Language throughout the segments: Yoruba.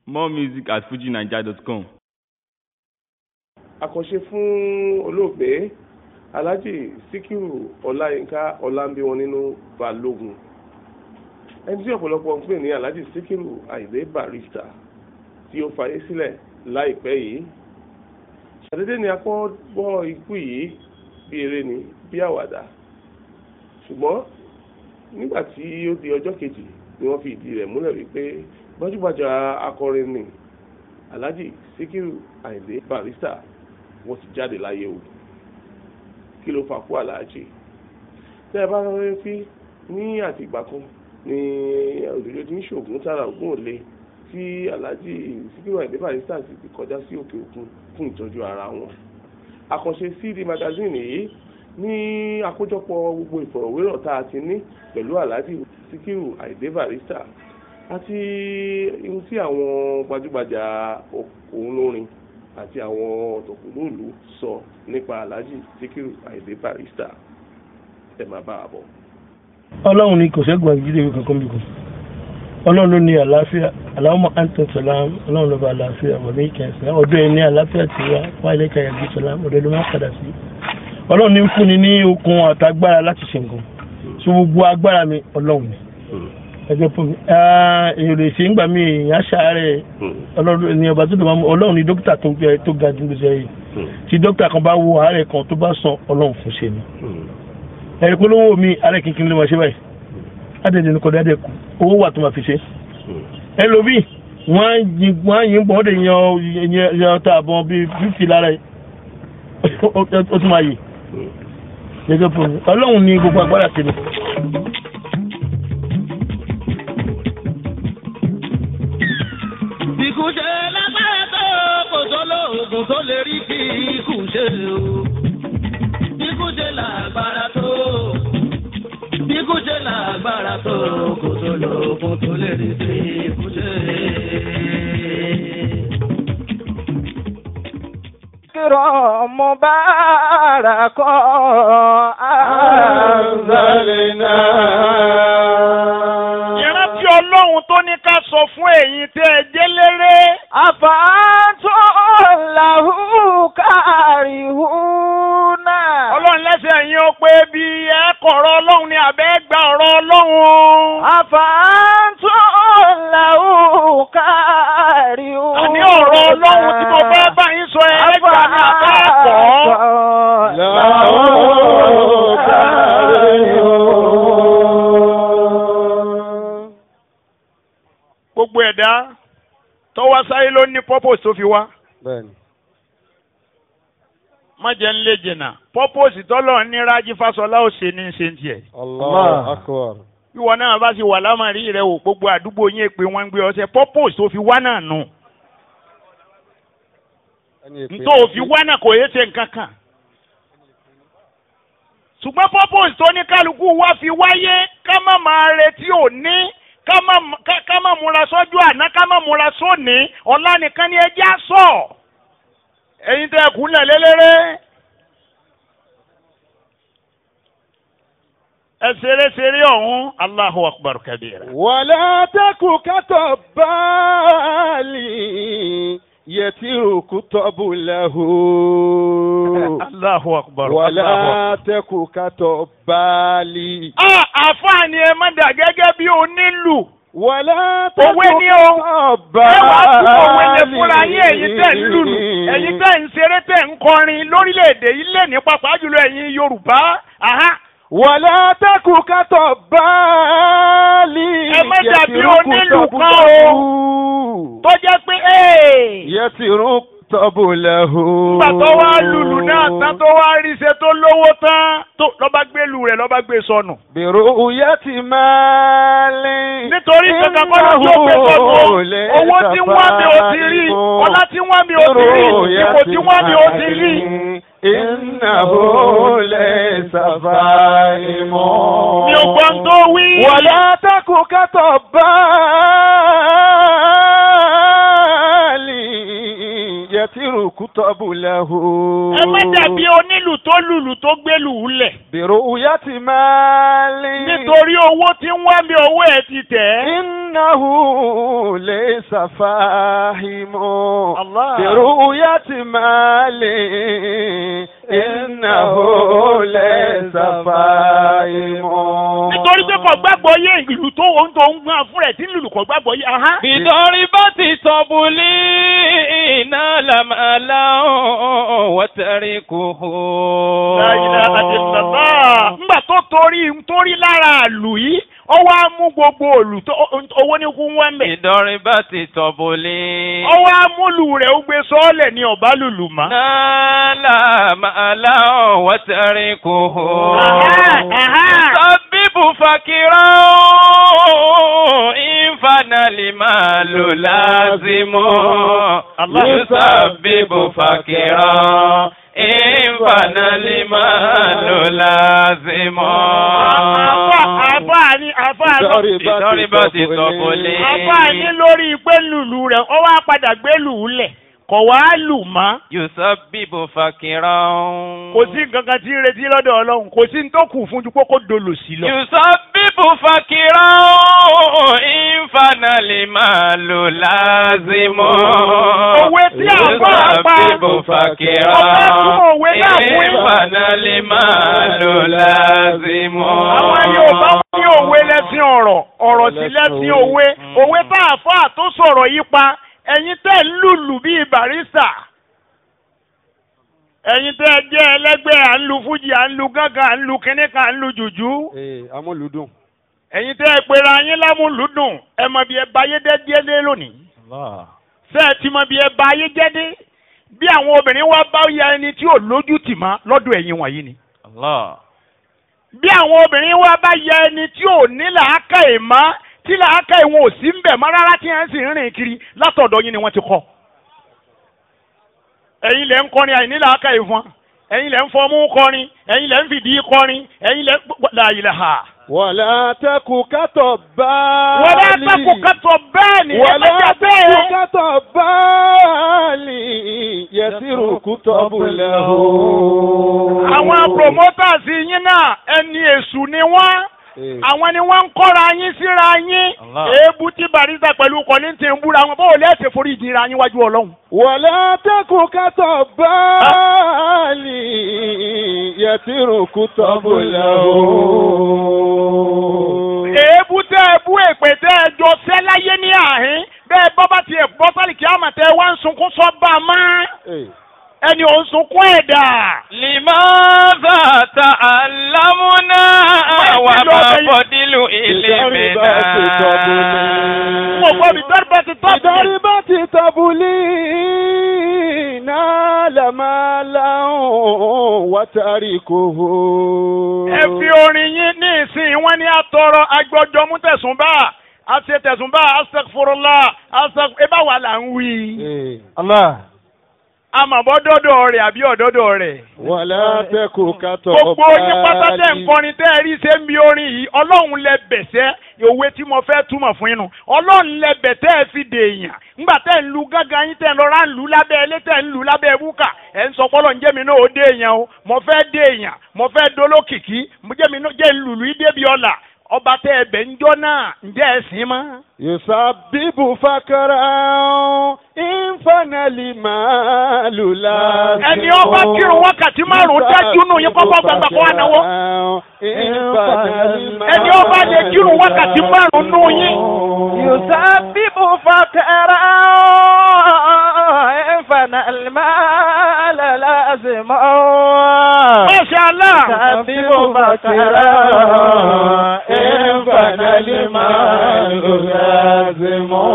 More music at fujinaija.com. àkànṣe fún olóògbé alhaji sikiru ọláyínká ọlámbíwọn nínú balógun ẹni tí ọ̀pọ̀lọpọ̀ ń pè ní alhaji sikiru àyìndé barista tí ó fayé sílẹ̀ láìpẹ́ yìí ṣàdédé ni a kọ́ gbọ́ ikú yìí bí eré ni bí àwàdà ṣùgbọ́n nígbà tí ó di ọjọ́ kejì ni wọ́n fi ìdí rẹ̀ múlẹ̀ wípé gbajúgbajà akọrin ni alhaji sikiru àyìndé barista wọ́n ti jáde láyé o kí ló fà kú aláàjì tẹ́ ẹ bá rọrẹ́ fi ní àtìgbà kan ní òdòdó tí ń ṣoògùn tára ògùn òle tí aláàjì síkírù àìdé barista sì ti kọjá sí òkè òkun fún ìtọ́jú ara wọn àkànṣe cd magazine yìí ní àkójọpọ̀ gbogbo ìfọ̀rọ̀wérọ̀ tá a ti ní pẹ̀lú aláàjì síkírù àìdé barista àti ohun tí àwọn gbajúgbajà òun lórin àti àwọn ọ̀tọ̀kùnlóòlù sọ nípa alhaji sikiru ayinde barista ẹ máa bá a bọ̀. ọlọ́run ni kò ṣẹ́gun àgbélé ìwé kankan bí kò ọlọ́run ló ní àlàáfíà aláwọ̀ àǹtẹ̀ sọ̀lám ọlọ́run ló bá àlàáfíà wọ̀ ní ìkẹsẹ̀ ọdún ẹni àlàáfíà ti wá wá ilé ìkàyà bí sọ̀lám ọdún ló máa padà sí ọlọ́run ní ń fúnni ní okun àtagbára láti ṣe nǹkan so gbogbo agbára mi ọlọ́run ni ẹgbẹ́ fún mi èrò ìṣe ń gbà mí èèyàn ṣàárẹ̀ ọlọ́run ní ọba tó dùn máa mú ọlọ́run ní dókítà tó gbé tó ga jù lóṣẹ̀ yìí tí dókítà kan bá wo àárẹ̀ kan tó bá sàn ọlọ́run fún ṣe ni ẹ̀rí polówó mi àárẹ̀ kínkín ló máa ṣe báyìí adẹ̀dẹ̀ ní kọ́dá dẹ̀kù owó wà tó máa fi ṣe ẹlòmí wọ́n á yín bọ́ ọ́ dẹ̀ yan yan ta àbọ̀n bíi fífì lára ẹ̀ ó tún máa yè gẹ́gẹ́ fún mi ọlọ́run ní gbogbo agbára sí mi. Ikú ṣe lágbára tó kò tó lóògùn tó lè rí kí ikú ṣe o. Ikú ṣe lágbára tó. Ikú ṣe lágbára tó kò tó lóògùn tó lè rí kí ikú ṣe. ذكرى مبارك أنزلنا ìrántí ọlọ́run tó ní ká sọ fún ẹ̀yin tẹ́ ẹ jẹ́ léré. أفأنتم له كارهون ọlọ́run lẹ́sẹ̀ yín ó pé bí ẹ kọ̀rọ̀ ọlọ́run ni àbẹ́ gba ọ̀rọ̀ ọlọ́run. أفأنتم له كارهون àní ọ̀rọ̀ ọlọ́run tí mo fẹ́ bá yín sọ ẹ gbà ní àbẹ́ ẹ̀kọ́. gbogbo ẹ̀dá tó wá sáyé ló ní purpose tó fi wá. bẹ́ẹ̀ni. má jẹ́ ń lé jìnnà purpose tọ́lọ̀ ní rájí fásọlá ò ṣe ní ṣe ń tiẹ̀. allah akbar. ìwọ náà bá ti wà lámàrí rẹ wò gbogbo àdúgbò yín pé wọ́n ń gbé ọsẹ purpose tó fi wá náà nù. ntọ́ òfin wá náà kò yé ṣe nǹkan kan. ṣùgbọ́n purpose tó ní kálukú wá fi wáyé ká má máa retí òní ká má ká- ká má múra sọ́jú àná ká má múra sóní ọ̀la nìkan ni ẹjẹ́ á sọ. ẹ̀yin tẹ́ ẹ kúnlẹ̀ lélẹ́rẹ́. ẹ ṣeré ṣeré ọ̀hún Allahu akbar kabira. ولا تك كطبال يترك طبله Allahu akbar. Allahu akbar. ولا تك كطبال Ah, àfààní ẹ má dà gẹ́gẹ́ bí onílù. ولا تك Òwe ni o. Ẹ wàá tún òwe lè fúnra yín ẹ̀yin tẹ̀ ń lùlù. Ẹ̀yin tẹ̀ ń ṣeré tẹ̀ ń kọrin lórílẹ̀‐èdè yìí lè ní pàápàá jùlọ ẹ̀yin Yorùbá. Aha. ولا تك كطبال Ẹ má dàbí يترك onílù kan طبله Tó jẹ́ pé ee. يترك طبله Nígbà tó wá lùlù náà tán tó wá rí ṣe tó lówó tán tó lọ́ba gbé lù rẹ̀ lọ́ba gbé sọnù. برؤية مال nítorí kankan kọ́ ló tó gbé sọ́nù o. owó tí wọ́n mi ò ti rí ọlá tí wọ́n mi ò ti rí ipò tí wọ́n mi ò ti rí. إنه ليس فاهم mi ò gbọ́n tó wí. ولا تك كطبال يترك له ẹ má dàbí onílù tó lùlù tó gbélù lẹ̀ برؤية مال nítorí owó tí ń wá mi owó ẹ̀ ti tẹ̀ ẹ́. إنه ليس فاهم الله. برؤية مال إنه ليس فاهم nítorí pé kò gbàgbọ́ yé ìlú tó ń tó ń gbọ́n fún rẹ̀ tí ń lùlù kò gbàgbọ́ yé. ahán. بضربة طبلين لمالا وتركه La ilaha illallah. Nígbà tó torí torí lára àlù yìí, ó wá mú gbogbo òlù tó owó ní kú wọ́n mẹ́. بضربة طبلين Ó wá múlù rẹ̀ ó gbé sọ́ọ̀lẹ̀ ní ọ̀bá lùlù mọ́. نال مالا وتركه Ahán, ahán. يسبب فكرا إن فنى المال لازم الله. يسبب فكرا إن فنى المال لازم Àfà àfà ni àfà lọ. ìdọ́rìbọ̀ ti sọ̀kò lé. Àfà ní lórí pé lùlù rẹ̀ ó wá padà gbé lù ú lẹ̀. Kò wá lù mọ́. يسبب فكرا Kò sí nǹkan kan tí ń retí lọ́dọ̀ Ọlọ́run. Kò sí ní tó kù fún ju pé kó dolo sí lọ. يسبب فكرا إن فنى المال لازم Òwe tí àfà pa. يسبب فكرا Ọba tún òwe náà إن wí. فنى المال لازم àwọn Yorùbá ní òwe lẹ́sìn ọ̀rọ̀ ọ̀rọ̀ sí lẹ́sìn òwe òwe tá a fọ́ àtó sọ̀rọ̀ yí pa ẹ̀yin tẹ́ ń lùlù bíi barista ẹ̀yin tẹ́ ẹ jẹ́ ẹlẹ́gbẹ́ à ń lu fújì à ń lu gángan à ń lu kínníkan à ń lu jùjú amúlùdùn. ẹ̀yin tẹ́ ẹ pera yín lámúlùdùn ẹ mọ bí ẹ bá yé dé díẹ̀ dé lónìí ṣé ẹ ti mọ bí ẹ bá yé jẹ́ dé bí àwọn obìnrin wá bá ya ẹni tí ò lójú tì má lọ́dọ̀ ẹ̀yin wọ̀nyí ni الله bí àwọn obìnrin wa bá yẹ ẹni tí ò ní làákàyè mọ́ tí làákàyè wọn ò sí ń bẹ̀ mọ́ rárá tí wọ́n sì ń rìn kiri látọ̀dọ̀ yín ni wọ́n ti kọ́. ẹ̀yin lẹ́ ń kọrin àìní làákàyè fún wa ẹ̀yin lẹ́ ń fọmú kọrin ẹ̀yin lẹ́ ń fìdí kọrin ẹ̀yin lẹ́ ń la ilaha. wàlá tẹkù kátọ̀ báàlì. wọ́n bá sẹ́kù kátó bẹ́ẹ̀ ni ẹ wàlá mẹ́ta tẹkù bẹ́ẹ̀. kátọ̀ báàlì. yẹtìrù kútọ́bùlẹ̀ o. àwọn promoters yín náà ẹni èṣù ni wọ́n. àwọn ni wọ́n ń kọ́ra yín síra yín Allah. èébú tí barista pẹ̀lú kọ́ni ti ń búra wọn bó o lẹ́sẹ̀ forí ìdíra yín wájú ọlọ́run. wàlá tẹkù kátọ̀ báàlì. yẹtìrù kútọ́bùlẹ̀ o. èébú tẹ́ ẹ bú èpè tẹ́ ẹ jọ sẹ́ láyé ní àhín bẹ́ẹ̀ bọ́ bá tiẹ̀ bọ́ sálì kí á mà tẹ́ ẹ wá ń sunkún sọ́ba mọ́ ẹni ò ń sunkún ẹ̀dá. لماذا تعلمنا وما فضل علمنا mo gbọ́ mi dọ́rọ̀ bá ti tọ́ sí. بضربة طبلين لمالا وتركه ẹ fi orin yín ní ìsìn wọn ní àtọrọ agbọjọ mú tẹsùnbà àti tẹsùnbà astagfurullah astag ẹ bá wà là ń wí. الله àmọ̀bọ́ dọ́dọ̀ rẹ̀ àbí ọ̀dọ́dọ̀ rẹ̀. ولا تك كطبال gbogbo yín pátá tẹ̀ ń kọrin tẹ́ ẹ rí ṣe ń bi orin yìí ọlọ́run lẹ bẹ̀sẹ̀ òwe tí mo fẹ́ túmọ̀ fún yín nu ọlọ́run lẹ bẹ̀ tẹ́ ẹ fi dè èèyàn ńgbà tẹ́ ń lu gángan yín tẹ́ ń lọ́ra ń lu lábẹ́ ilé tẹ́ ń lu lábẹ́ búkà ẹ̀ ń sọ pọ́lọ́ ń jẹ́ mi náà ó dé èèyàn o mo fẹ́ dé èèyàn mo fẹ́ dolókìkí mo jẹ́ mi náà jẹ́ ń lùlù yí débi ọ̀la ọba tẹ́ ẹ bẹ̀ ń jọ́ náà ǹjẹ́ ẹ sìn mọ́. يسبب فكرا إن فنى المال لازم ẹni ọba kírun wákàtí márùn-ún dájú nù yín kọ́kọ́ gbàgbà kọ́ ànáwó. ẹni ọba lè kírun wákàtí márùn-ún nù yín. يسبب فقرا فنى المال لازما Masha Allah. يسبب فقرا فنى المال لازما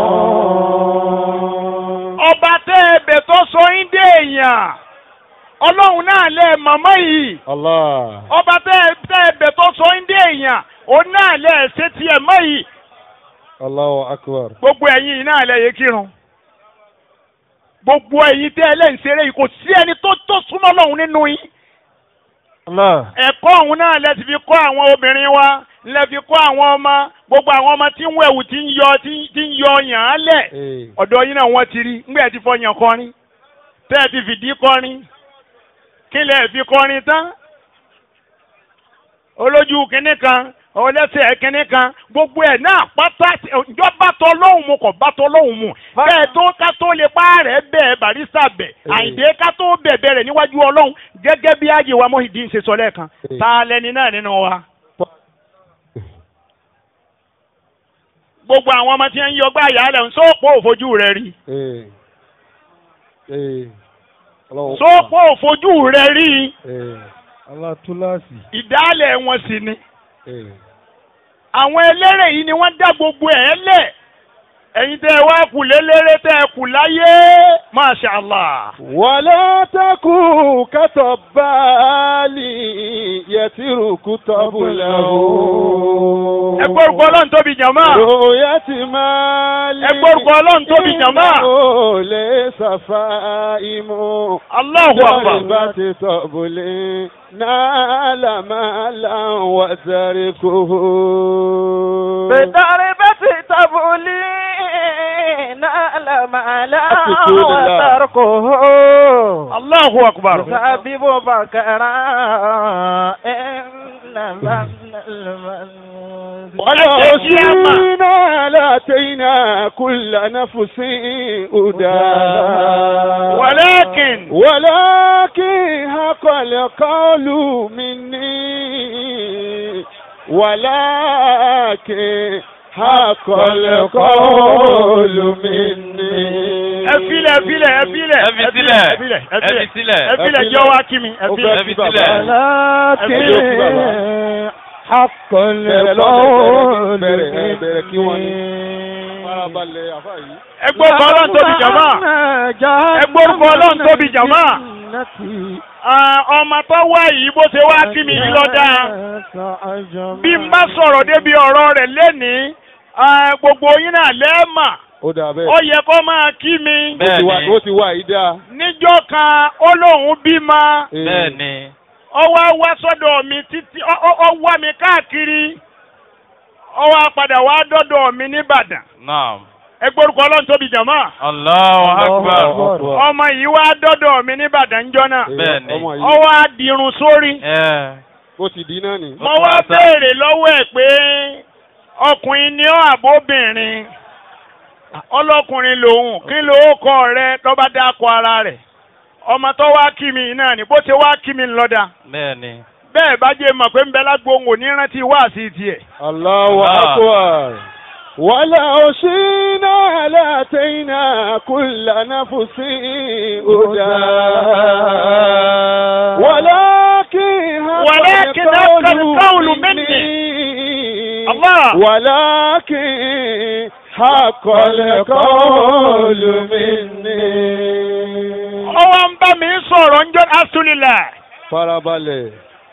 ọba tẹ́ ẹbẹ̀ tó sọ yín dé èèyàn ọlọ́run náà lẹ màmá yìí الله ọba tẹ́ tẹ́ ẹbẹ̀ tó sọ yín dé èèyàn òun náà lẹ ṣe tiẹ̀ mọ́ yìí الله أكبر gbogbo ẹ̀yin yìí náà lẹ yẹ kírun gbogbo ẹ̀yin tẹ́ ẹ lẹ́yìn ṣeré yìí kò sí ẹni tó tó súnmọ́ lọ́hùn nínú yín الله ẹ̀kọ́ ọ̀hún náà lẹ ti fi kọ́ àwọn obìnrin wa lẹ fi kọ́ àwọn ọmọ gbogbo àwọn ọmọ tí ń wẹ̀wù tí ń yọ tí ń- tí ń yọ yàn án lẹ̀ إيه. ọ̀dọ̀ yín náà wọ́n ti rí ńgbẹ́ ti fọ yàn kọrin tẹ́ ẹ ti fìdí kọrin kí lẹ fi kọrin tán olójú kínní kan ọlẹ́sẹ̀ kínní kan gbogbo ẹ̀ náà pátá ìjọ bá tọ lọ́hùn mu kò bá tọ lọ́hùn mu bẹ́ẹ̀ tó ká tó lè pa rẹ̀ bẹ́ẹ̀ barista bẹ̀ àyìndé ká tó bẹ̀bẹ̀ rẹ̀ níwájú ọlọ́hun gẹ́gẹ́ bí ayé wa Muyideen ṣe sọ lẹ́ẹ̀kan ta lẹni náà nínú wa. gbogbo àwọn ọmọ tí ń yọgbà yàrá ń sọ́ọ̀pọ̀ òfojú rẹ̀ rí ee ee ọlọ́wọ́ sọ́ọ̀pọ̀ òfojú rẹ̀ rí ee alátúláàsì ìdálẹ̀ wọn sì ni. ee àwọn eléré yìí ni wọ́n dá gbogbo ẹ̀ lẹ̀ ẹ̀yin tẹ́ ẹ wá kù lélẹ́rẹ́ tẹ́ ẹ kù láyé masha allah. wàlá takù kátó báàlì yẹtìrù kútọ́bù lẹ́wọ̀. ẹ gbórúkọ ọlọ́run tóbi jàmá. Ròyà ti máa lé. Ẹ gbórúkọ Ọlọ́run tóbi jàmá. Ó lè ṣàfà ìmú. Allahu akbar. Lọ́rìn bá ti tọ̀bùlé. Náàlà máa là ń wà sáré kó. بضربة تبولي نال مالا أتقول الله. وتركه Allahu akbar. سبب بكرا إنما المنزل Ọlọ́run sí àmà. ولوشينا لاتينا كل نفس هداها ولكن ولكن حق القول مني ولكن حق القول مني ẹ filẹ̀ ẹ filẹ̀ ẹ filẹ̀ Ẹ fi sílẹ̀. ẹ filẹ̀ ẹ Ẹ fi filẹ̀ sílẹ̀. ẹ filẹ̀ jẹ́ wá kí mi ẹ Ó filẹ̀. fẹ́ Ẹ fi kí bàbá. sílẹ̀. ولكن حق Bẹ̀rẹ̀ lọ́dẹ̀, القول bẹ̀rẹ̀, bẹ̀rẹ̀, bẹ̀rẹ̀ kí wọ́n ní. مني Farabalẹ̀ àfáà yìí. ẹ gbórúkọ ọlọ́run tóbi jàmá. Ẹ gbórúkọ Ọlọ́run tóbi jàmá. Ah, ọmọ tó wá yìí bó ṣe wá kí mi yìí lọ́dà. bí n bá sọ̀rọ̀ débi ọ̀rọ̀ rẹ̀ lénìí ah, gbogbo yín náà lẹ́ẹ̀mà Ó dà bẹ́ẹ̀. ó yẹ kó máa kí mi. Ó ti wà- Bẹ́ẹ̀ni. Ó ti wà yìí dáa. níjọ́ kan ó lóun bímọ Ee. Bẹ́ẹ̀ni. ó wá wá sọ́dọ̀ mi títí ó- ó ó wá mi káàkiri ó wá padà wá dọ́dọ̀ mi nìbàdàn Naam. ẹ gbórúkọ ọlọ́run tóbi jàmá Allahu akbar. ọmọ yìí wá dọ́dọ̀ mi nìbàdàn ńjọ́ náà Ee, Bẹ́ẹ̀ni. Ọmọ ó yìí wá dirun sórí Ẹ. bó ti di náà ni. mo wá béèrè lọ́wọ́ ẹ̀ pé ọkùnrin ni ọ́ àbóbìnrin ọlọ́kùnrin lòun kí ló kọ rẹ tó bá dákọ ara rẹ̀ ọmọ tó wá kí mi náà ni bó ṣe wá kí mi lọ́dà Bẹ́ẹ̀ni. bẹ́ẹ̀ bá jẹ́ mọ̀ pé ń bẹ lágbo òun ò ní rántí wá sí tiẹ̀. Allahu Allah. akbar. ولو شئنا لاتينا كل نفس هداها ولكن ولكن حق القول مني. الله. ولكن حق القول مني ọwọ́ ń bá mi sọ̀rọ̀ ń jọ asúlilà farabalẹ̀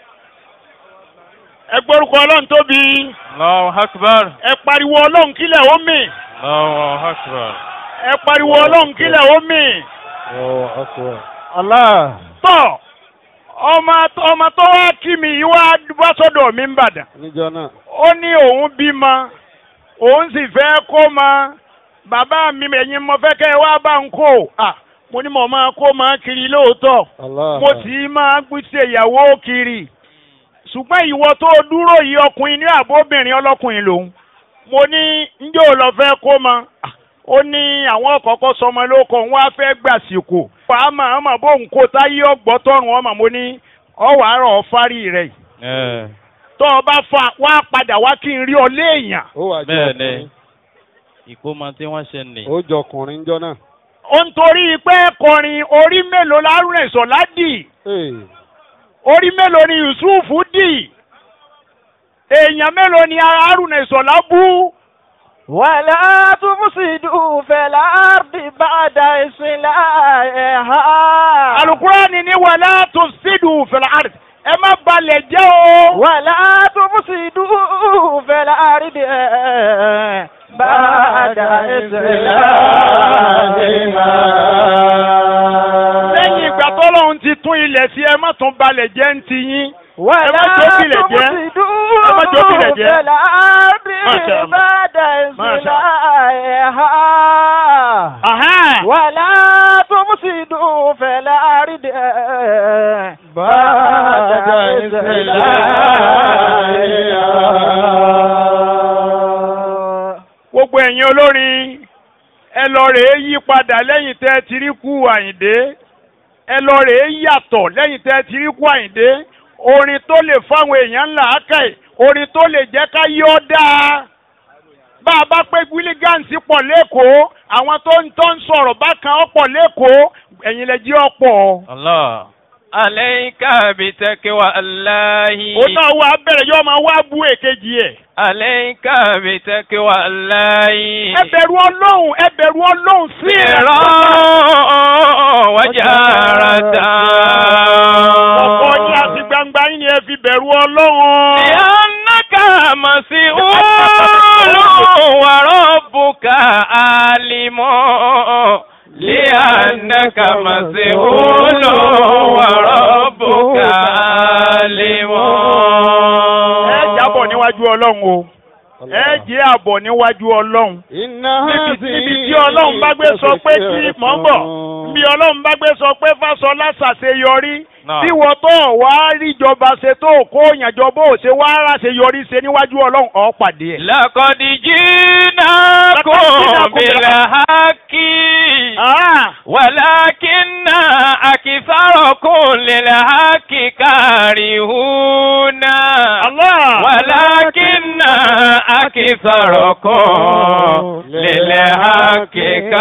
ẹ gbórúkọ ọlọ́run tóbi Allahu akbar. ẹ pariwo ọlọ́run kílẹ̀ ó mì Allahu akbar. ẹ pariwo ọlọ́run kílẹ̀ ó mì. Allahu akbar. الله tọ́ ọmọ ọmọ tó wá kí mi yìí wá wá sọ́dọ̀ mi ń bàdàn níjọ́ náà ó ní òun bímọ òun sì fẹ́ kó mọ bàbá mi ẹ̀yin mo fẹ́ kẹ́ ẹ wá bá ń kó à mo ní mo máa kó máa kiri lóòótọ́ Allah mo sì máa gbèsè ìyàwó kiri ṣùgbọ́n ìwọ tó dúró yìí ọkùnrin ní àbóbìnrin ọlọ́kùnrin lòun mo ní njẹ́ ò lọ fẹ́ kó mọ Ah, ó ní àwọn ọ̀kọ̀ọ̀kọ̀ sọmọ lóko òun wá fẹ́ gbàsìkò fàámà ọmọ bóun kó táyé ọgbọ́ tọrùn ọmọ mo ní ọwọ́ àárọ̀ fárí rẹ̀ yìí Ẹ. tó o bá fa wá padà wá kí n rí ọ léèyàn ó wà jọ Bẹ́ẹ̀ni. ọkùnrin Ìkómọ tí wọ́n ṣe nì. ó jọ ọkùnrin níjọ́ náà. ó ń torí pé kọrin orí mélòó lárùn ẹ̀sọ́ ládì Ee. orí mélòó ni Yusuf dì èèyàn mélòó ni Haruna ìsọ̀lá bú ولا تفسدوا في الأرض بعد إصلاحها alukurani ni wàlá tó sídù fìlàrt ẹ má balẹ̀ jẹ́ o. ولا تفسدوا في الأرض بعد إصلاحها lẹ́yìn ìgbà tọ́lọ́run ti tún ilẹ̀ sí ẹ má tún balẹ̀ jẹ́ ń ti yín. ولا má jẹ́ òbílẹ̀ jẹ́. تفسدوا ẹ má jẹ́ òbílẹ̀ في jẹ́. الأرض Masha Allah. بعد Masha إصلاحها Ahán. ولا تفسدوا في الأرض بعد إصلاحها gbogbo ẹ̀yin olórin ẹ lọ rèé yí padà lẹ́yìn tẹ́ ẹ ti rí kú àyìndé ẹ lọ rèé yàtọ̀ lẹ́yìn tẹ́ ẹ ti rí kú àyìndé orin tó lè fáwọn èèyàn ńlá ákàì orin tó lè jẹ́ ká yí ọ́ dáa bá a bá pé wílígánsì pọ̀ lẹ́kọ̀ọ́ àwọn tó ń tó ń sọ̀rọ̀ bákan ọ̀pọ̀ lẹ́kọ̀ọ́ ẹ̀yin lè jí ọ̀pọ̀. Allah. Alayka bitaqwa Allahi. ó náà wá bẹ̀rẹ̀ yóò máa wá bú èkejì ẹ̀. Alayka bitaqwa Allahi. ẹ bẹ̀rù ọlọ́run ẹ bẹ̀rù ọlọ́run sí ẹ̀. Sirran wa jaratan. ọ̀pọ̀ yín àti gbangba yín ni ẹ fi bẹ̀rù ọlọ́run. Li'annaka mas'ulun wa rabbuka alimun. Li'annaka mas'ulun wa rabbuka alimun. ẹ jábọ̀ níwájú ọlọ́run o ẹ jẹ́ àbọ̀ níwájú ọlọ́run. níbi níbi tí ọlọ́run bá gbé sọ pé kí mọ̀ ń bọ̀ bí ọlọ́run bá gbé sọ pé fásọlá ṣàṣeyọrí Náà. tí wọ́n tó wá ríjọba ṣe tó kó òyìnbó bó ṣe wá ráṣeyọrí ṣe níwájú ọlọ́run ọ̀ pàdé ẹ̀. لقد جئناكم بالحق Ah! ولكن أكثركم للحق كارهون Allah! ولكن أكثركم للحق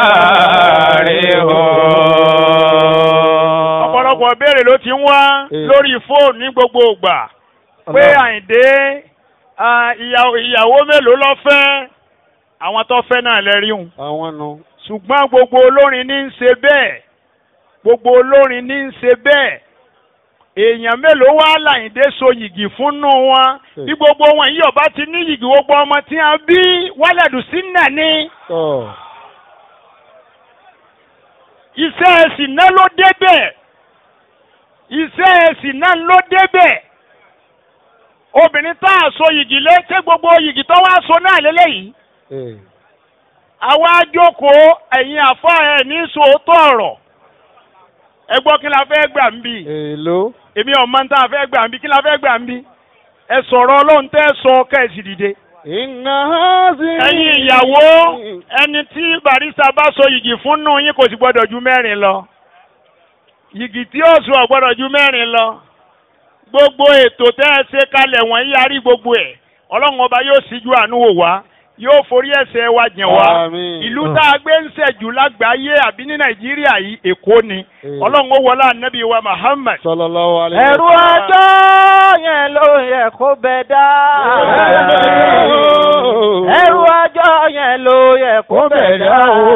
كارهون ọ̀pọ̀lọpọ̀ béèrè ló ti ń wá Eh. lórí fóònù ní gbogbo ìgbà pé àyìndé ah, ìyàwó ìyàwó mélòó ló fẹ́ àwọn tó fẹ́ náà lẹ́rí hùn àwọn nu. ṣùgbọ́n gbogbo olórin ní ń ṣe bẹ́ẹ̀ gbogbo olórin ní ń ṣe bẹ́ẹ̀ èèyàn mélòó wá láyìndé so yìgì fúnnú wọn Hmm. bí gbogbo wọn yìí ọba ti ní yìgì gbogbo ọmọ tí a bí wálẹ̀dù sí nà ní tọ́ iṣẹ́ ẹ̀sìn náà ló débẹ̀ iṣẹ́ ẹ̀sìn náà ló débẹ̀ obìnrin tá a so yìgì lé ṣé gbogbo yìgì tó wá so náà lélẹ́yìí ee àwa jókòó ẹ̀yin àfa ẹ̀ ní sòótọ́ ọ̀rọ̀ ẹ gbọ́ kí la fẹ́ gbà ń bì èlò. èmi ọ̀mọ tá a fẹ́ gbà ń bì kí la fẹ́ gbà ń bì ẹ sọ̀rọ̀ ọlọ́run tẹ́ sọ kẹ́ẹ̀sì dìde. iná hazi. ẹ̀yin ìyàwó ẹni tí barista bá so yìgì fún nù yín kò sì gbọ́dọ̀ ju mẹ́rin lọ yìgì tí ó sùn ọ̀ gbọ́dọ̀ ju mẹ́rin lọ gbogbo ètò tẹ́ ẹ ṣe kalẹ̀ wọ̀nyí a rí gbogbo ẹ̀ ọlọ́run ọba yóò síjú àánú wò wá yóò forí ẹ̀ṣẹ̀ wa jìn wá Àmín. ìlú tá a gbé ń ṣẹ̀jù lágbàáyé àbí ní nàìjíríà yìí èkó ni Eh. ọlọ́run ó wọlé ànábì wa muhammad sallallahu alayhi ẹ̀rù ọjọ́ yẹn ló yẹ kó bẹ dá. ẹ̀rù ọjọ́ yẹn ló yẹ kó bẹ dá.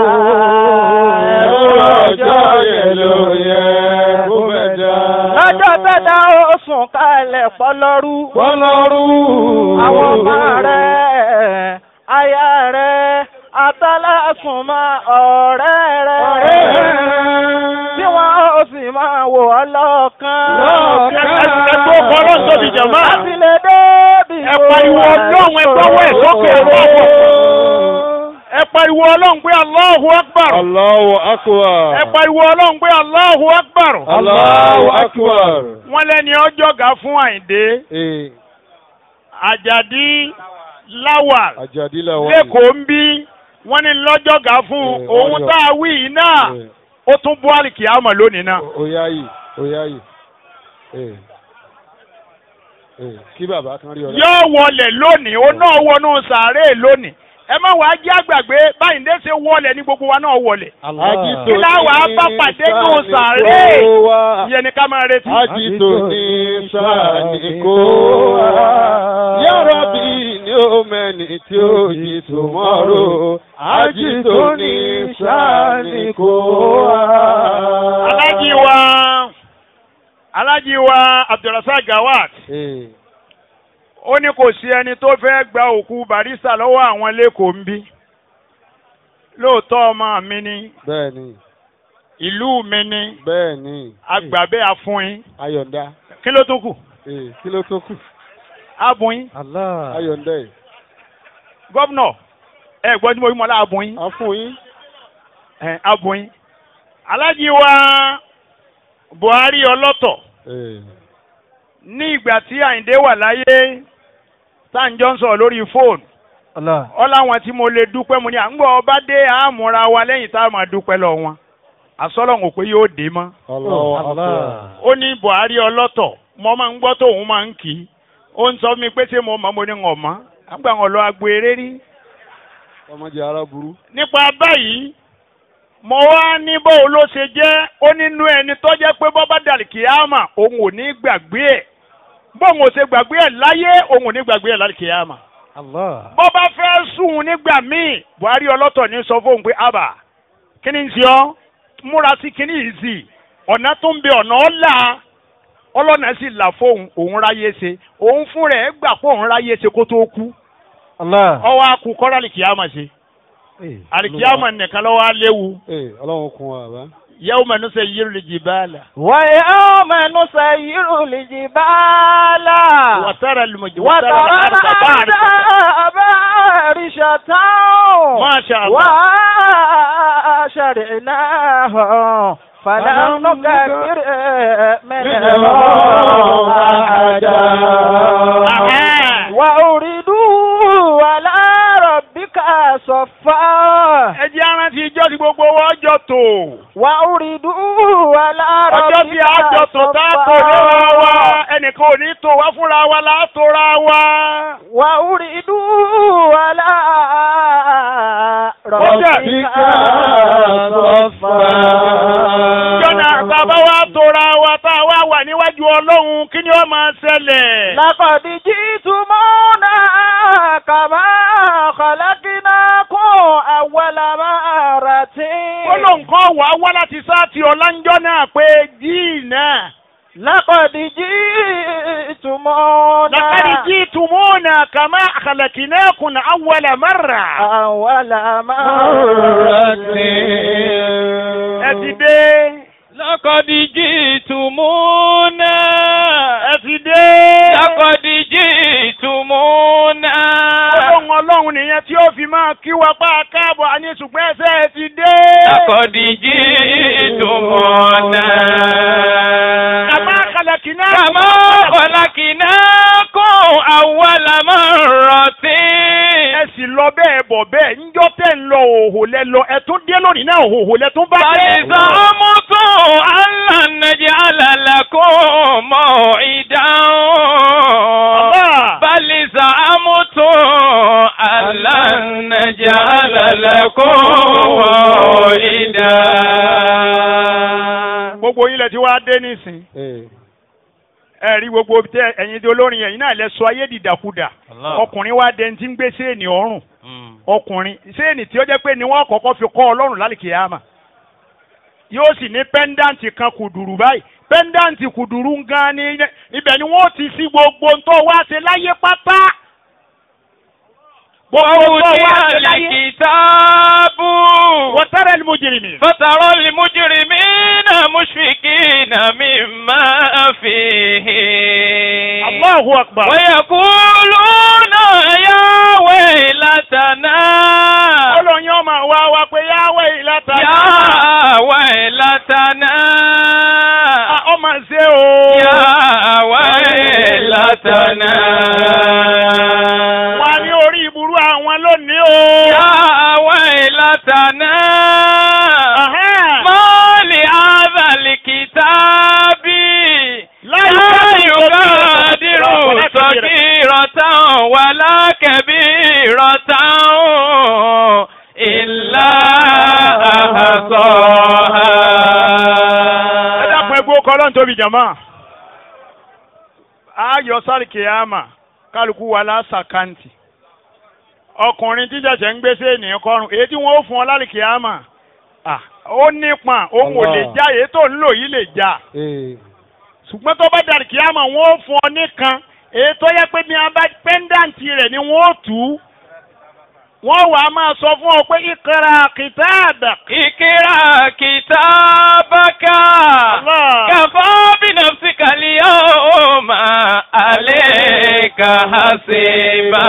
ẹ̀rù ọjọ́ yẹn ló yẹ kó bẹ̀ dá. lọ́jọ́ tẹ́tà ó sùn kalẹ̀ pọ́lọ́rú. Bọ́lọ́rú. àwọn ọmọ rẹ̀ aya rẹ̀ àtàlásùnmọ́ ọ̀rẹ́ rẹ̀ tí wọ́n ó sì máa wò ọ́ lọ́ọ̀kan. Lọ́ọ̀kan. ẹ tó kọ́ ọlọ́run tóbi jàmá láti lè débi ẹ pariwo ọlọ́run ẹ gbọ́wọ́ ẹ̀ sókè ẹ bá wọ̀ ẹ pariwo ọlọ́run pé allahu akbar Allahu akbar. ẹ pariwo ọlọ́run pé allahu akbar Allahu akbar. wọ́n lẹ́ni ọjọ́ ga fún àyíndé Ee, àjàdí láwàl àjàdí la wà. lẹ́kọ̀ọ́ ń bí wọ́n ní lọ́jọ́ ga fún Eh, òun ọjọ́. tá a wí yìí náà Ee, ó tún bú àlìkì àmọ̀ lónìí náà. Oya yìí, oya yìí. Ee. Ee, kí bàbá kan rí ọ. yóò wọlé lónìí ó náà wọnú sàárè lónìí ẹ má wàá jẹ́ àgbàgbé báyìí ndé ṣe wọlé ní gbogbo wa náà wọlé Àjìtò kí láwàá bá pàdé nù sàárè ìyẹn ni ká máa retí. Àjìtò ní sáàni kó wá. Yàrá bí ní ó mẹ́ni tí ó yí tòmọ́rò. Àjìtò ní sáàni kó wá. alájí wa alájí wa abdulrasaq gawat Ee, ó ní kò sí ẹni tó fẹ́ gba òkú barista lọ́wọ́ àwọn lẹ́kọ̀ọ́ ń bí lóòótọ́ ọmọ mi ni bẹ́ẹ̀ni, ìlú mi ni bẹ́ẹ̀ni. agbàbẹ́ àfúnyín Ayọ̀ǹda. kí ló tún kù Ee, kí ló tó kù? abùnyín Ayọ̀ǹda yìí. gọ́vnọ̀ ẹ gbọ́ tí mo fi mọ́ lá abùnyín A fún yín. ẹ abùnyín alájí wa buhari ọlọ́tọ̀ ní ìgbà tí àyìndé wà láyé táǹjọ́ ń sọ̀rọ̀ lórí fóònù ọ láwọn tí mo lè dúpẹ́ mo ní à ń gbọ́ ọba dé àmúra wa lẹ́yìn tá a máa dúpẹ́ lọ wọn àsọlọ́hún pé yóò dé mọ́ ó ní buhari ọlọ́tọ̀ mo máa ń gbọ́ tóun máa ń kì í ó ń sọ fún mi pé ṣé mo mọ̀ mo ní wọn mọ́ àgbà wọn lọ agbo eré rí ọmọdé ara burú. nípa báyìí mo wá ní bóun ló ṣe jẹ́ ó nínú ẹni tó jẹ́ pé bọ́bá dàlí kìámà òun ò ní gbàgbé ẹ̀ bóun ò ṣe gbàgbé ẹ̀ láyé òun ò ní gbàgbé ẹ̀ lálẹ́ kìámà. bó bá fẹ́ sùn nígbà míì buhari ọlọ́tọ̀ ní sọ fóun pé àbà kí ni ń ṣe ọ́ múra sí kíní yìí sí ọ̀nà tó ń bẹ ọ̀nà ọ̀la ọlọ́nà sì là fóun òun ráyé ṣe òun fún rẹ̀ gbà pé òun ráyé ṣe kó tó kú ọwọ́ akú kọ́ra àlìkìyàmà ṣe àlìkìyàmà nìkan lọ́wọ́ á léwu ọlọ́run kun wa bá. yẹ́wò mẹ́nu sẹ́ yírù lè jì báàlà. ويوم نسير الجبال wàtàrà lùmọ̀jì وترى الأرض بارشة ما شاء الله. وشرعناه فلم نكفر منهم أحدا وأريدوا على ربك صفا ẹ jẹ́ arántí ijọ́ tí gbogbo wọn jọ tò. وأريدوا على ọjọ́ tí ربك a jọ tò tá a tò léra wa ẹnìkan ò ní tò wá fúnra wa là á tora wa. وأريدوا على ربك صفا jọ́nà bàbá wa tora wa tá a wá wà níwájú ọlọ́run kí ni ó máa ṣẹlẹ̀. لقد جئتمونا كما خلقناكم أول مرة ó ló nǹkan wà á wá láti sáàtì ọ̀lànjọ́ náà pé díì náà. لقد جئتمونا لقد جئتمونا كما خلقناكم أول مرة. أول مرة ẹ ti dé. لقد جئتمونا ẹ ti dé. لقد جئتمونا ọlọ́run ọlọ́run nìyẹn tí ó fi máa kí wa pa káàbọ̀ àní ṣùgbọ́n ẹsẹ̀ ẹ ti dé. لقد جئتمونا kàmá kàlàkìnà. كما خلقناكم أول مرة ẹ sì lọ bẹ́ẹ̀ bọ̀ bẹ́ẹ̀ ńjọ́ tẹ̀ ń lọ òhò lẹ lọ ẹ tún dé lónìí náà òhò lẹ tún bá dé. فزعمتم أن لن نجعل لكم موعدا Allah. بل زعمتم أن لن نجعل لكم موعدا gbogbo yín lẹ ti wá dé nísìn ẹ rí gbogbo tẹ ẹ̀yin tí olórin yẹn yín náà lẹ sọ ayé dìdàkudà ọkùnrin wa dẹni tí ń gbé séènì ọrùn ọkùnrin séènì tí ó jẹ́ pé ni wọ́n kọ́kọ́ fi kọ́ ọlọ́run lálìkè yàmà yóò sì ní pẹ́ńdáǹtì kan kùdùrù báyìí pẹ́ńdáǹtì kùdùrù gan ni ibẹ̀ ni wọ́n ti sí gbogbo ntọ́ wá ṣe láyé pátá gbogbo ntọ́ wá ṣe ووضع láyé الكتاب wọ́tẹ́rẹ́ ni mo jèrè mi. فترى المجرمين مشفقين مما فيه Allahu akbar. ويقولون يا ويلتنا ọlọ́yin ọmọ wa wa pé yáwé ìlàtà يا ويلتنا ọmọ ṣe o. يا ويلتنا wà ní orí ìburú àwọn lónìí o. يا ويلتنا Ahán. ما لهذا الكتاب لا لا يغادر يغادر صغيرة ولا كبيرة إلا ẹ dákun أحصاها ẹgbẹ́ ọkọ̀ ọlọ́run tóbi jàmá. ayọ̀ sáré kìámà kálukú wa lásàkáǹtì. ọkùnrin tí jẹ̀jẹ̀ ń gbèsè ènìyàn kọrùn èyí tí wọ́n ó fún ọ lálẹ́ kìámà. Ah, ó nípọn òun ò lè Allah. já èyí tó ń lò yìí lè já. ṣùgbọ́n tó bá dàrí kìámà wọ́n ó fún ọ nìkan èyí tó yẹ pé ní abá pẹ́ńdàǹtì rẹ̀ ni wọ́n ó tù ú. wọ́n wàá máa sọ fún ọ pé ìkẹrà kìtàbà. اقرأ كتابك Allah. كفى بنفسك اليوم عليك حسيبا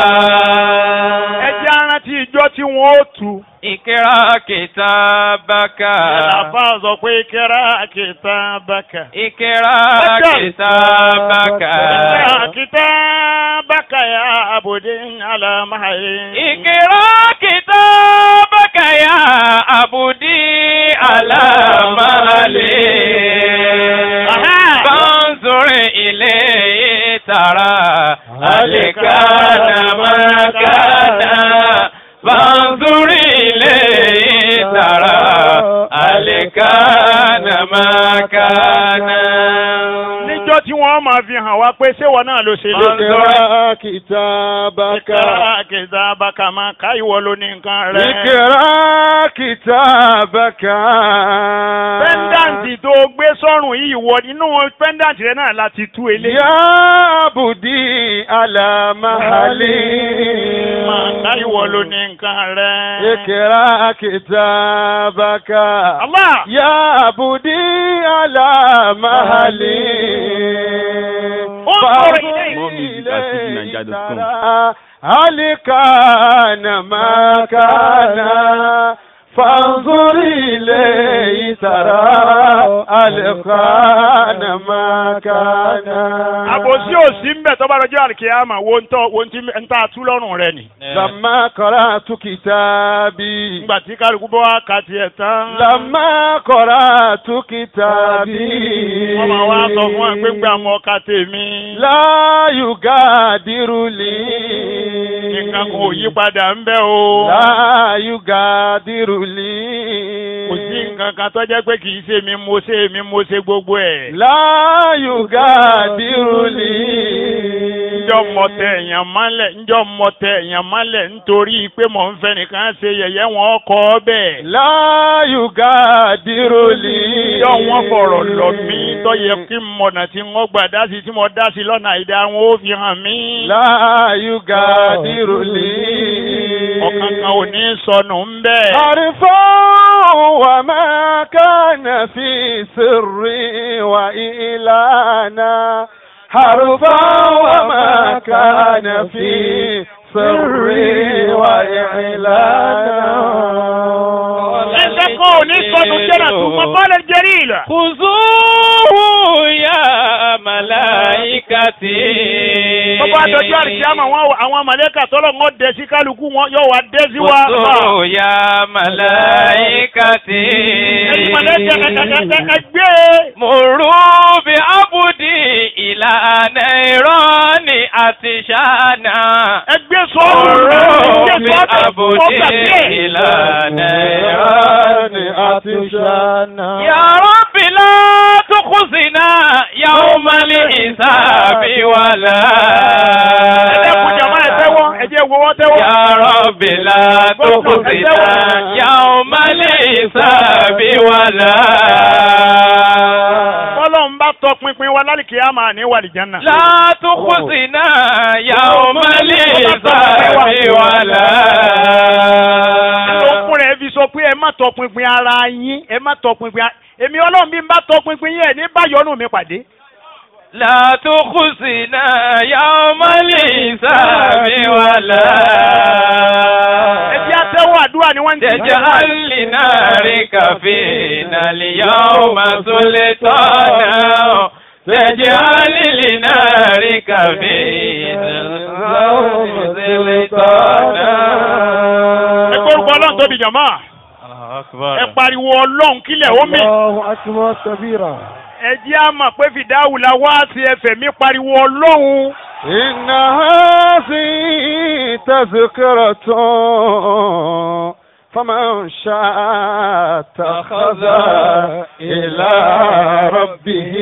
ẹ jẹ́ arántí ìjọ tí wọ́n ó tù. اقرأ كتابك Àlàfà sọ pé kíra kitabaka. Ikra Bàkà. kitabaka. Kíra kitabaka ya abudin alamahayi. Ikra kitabaka ya abudi ala mali. Aha. فانظر إليه ترى هل كان ما كان فانظر إليه ترى هل كان ما كان Níjọ́ tí wọ́n máa fi hàn wá pé ṣéwọ náà ló ṣe lé. اقرأ كتابك Kíra kitabaka máa ká ìwọ ló ní nǹkan rẹ̀. اقرأ كتابك Pẹ́ńdàǹtì tó gbé sọ́rùn yìí wọ nínú pẹ́ńdàǹtì rẹ̀ náà láti tú eléyìí. يا عبدي على محلي Máa ká ìwọ ló ní nǹkan rẹ̀. اقرأ كتابك Allah! يا عبدي على محلي انظر فانظر إليه. More music at fujininja.com. ترى هل كان ما كان فانظر إليه ترى هل كان ما كان Àbòsí òsì ń bẹ̀ tó bá rọjọ́ àlùkìyàmà wo ń tọ́ wo ń tí ń tà tú lọ́rùn rẹ̀ nì. لما قرأت كتابي Nígbà tí kálukú bọ́ wá ka tiẹ̀ tán. لما قرأت كتابي Wọ́n máa wá sọ fún ẹ pé ń gbà mọ́ ọ̀ka tèmi. لا يغادر لي Nǹkan kan ò yí padà ń bẹ́ o. لا يغادر لي Kò sí nǹkan kan tó jẹ́ pé kì í ṣe mi mo ṣe mi mo ṣe gbogbo ẹ̀. لا يغادر لي Njọ́ mọ tẹ èèyàn mọ́lẹ̀ njọ́ mọ tẹ èèyàn mọ́lẹ̀ nítorí pé mò ń fẹ́ nìkan ṣe yẹ̀yẹ́ wọn kọ́ bẹ́ẹ̀. لا يغادر لي Njọ́ wọn fọ̀rọ̀ lọ mí tó yẹ kí n mọ̀nà tí wọ́n gbà dá sí tí mo dá sí lọ́nà àìdá wọn ó fi hàn mí. لا يغادر لي Ọ̀kan kan ò ní sọnù ń bẹ́ẹ̀. عرفا وما كان في سر وإعلانا حرفا وما كان في سر وإعلانا Ẹsẹ̀ kan ò ní sọnù jẹ́nà tó mọ bọ́ọ̀lù jẹ́rì ìlà. خذوه يا ملائكتي Gbogbo àdójú àrìsíámà wọn àwọn mọ̀lẹ́kà tọ́lọ̀ wọn dẹ̀ sí kálukú wọn yóò wá dé sí wa. خذوه يا ملائكتي Ẹyin mọ̀lẹ́kà ẹgbẹ́. مروا بعبدي إلى نيران أتشانا Ẹgbẹ́ sọ́ọ̀rù مروا ẹgbẹ́ sọ́ọ̀rù بعبدي إلى نيران عطشانا يا رب لا تخزنا يوم الحساب ولا Ẹ̀dẹ́kun jàmá ẹ̀ tẹ́wọ́, ẹ̀jẹ̀ wo wọ́n tẹ́wọ́. يا رب لا تخزنا يوم الحساب ولا Bọ́lọ́run bá tọpinpin wa lálìkí á máa ní wàlìjánà. لا تخزنا يوم الحساب ولا Ló fún rẹ̀ fi sọ pé ẹ má tọpinpin ara yín, ẹ má tọpinpin ara. Èmi ọlọ́run bí n bá tọpinpin yín ẹ̀ ní báyọ̀nù mi pàdé. لا تخزنا يوم الحساب ولا Ẹ jẹ́ àtẹ́wọ́ àdúrà ni wọ́n ń ti تجعل لنارك فينا اليوم سلطانا تجعل لنارك فينا اليوم سلطانا Ẹ gbórúkọ ọlọ́run tóbi jàmá. Ẹ pariwo ọlọ́run kílẹ̀ ó mì. الله أكبر كبيرا Ẹ jẹ́ àmọ̀ pé fìdáwù la wá sí ẹfẹ̀ mi pariwo ọlọ́run. إن هذه تذكرة فمن شاء اتخذ إلى ربه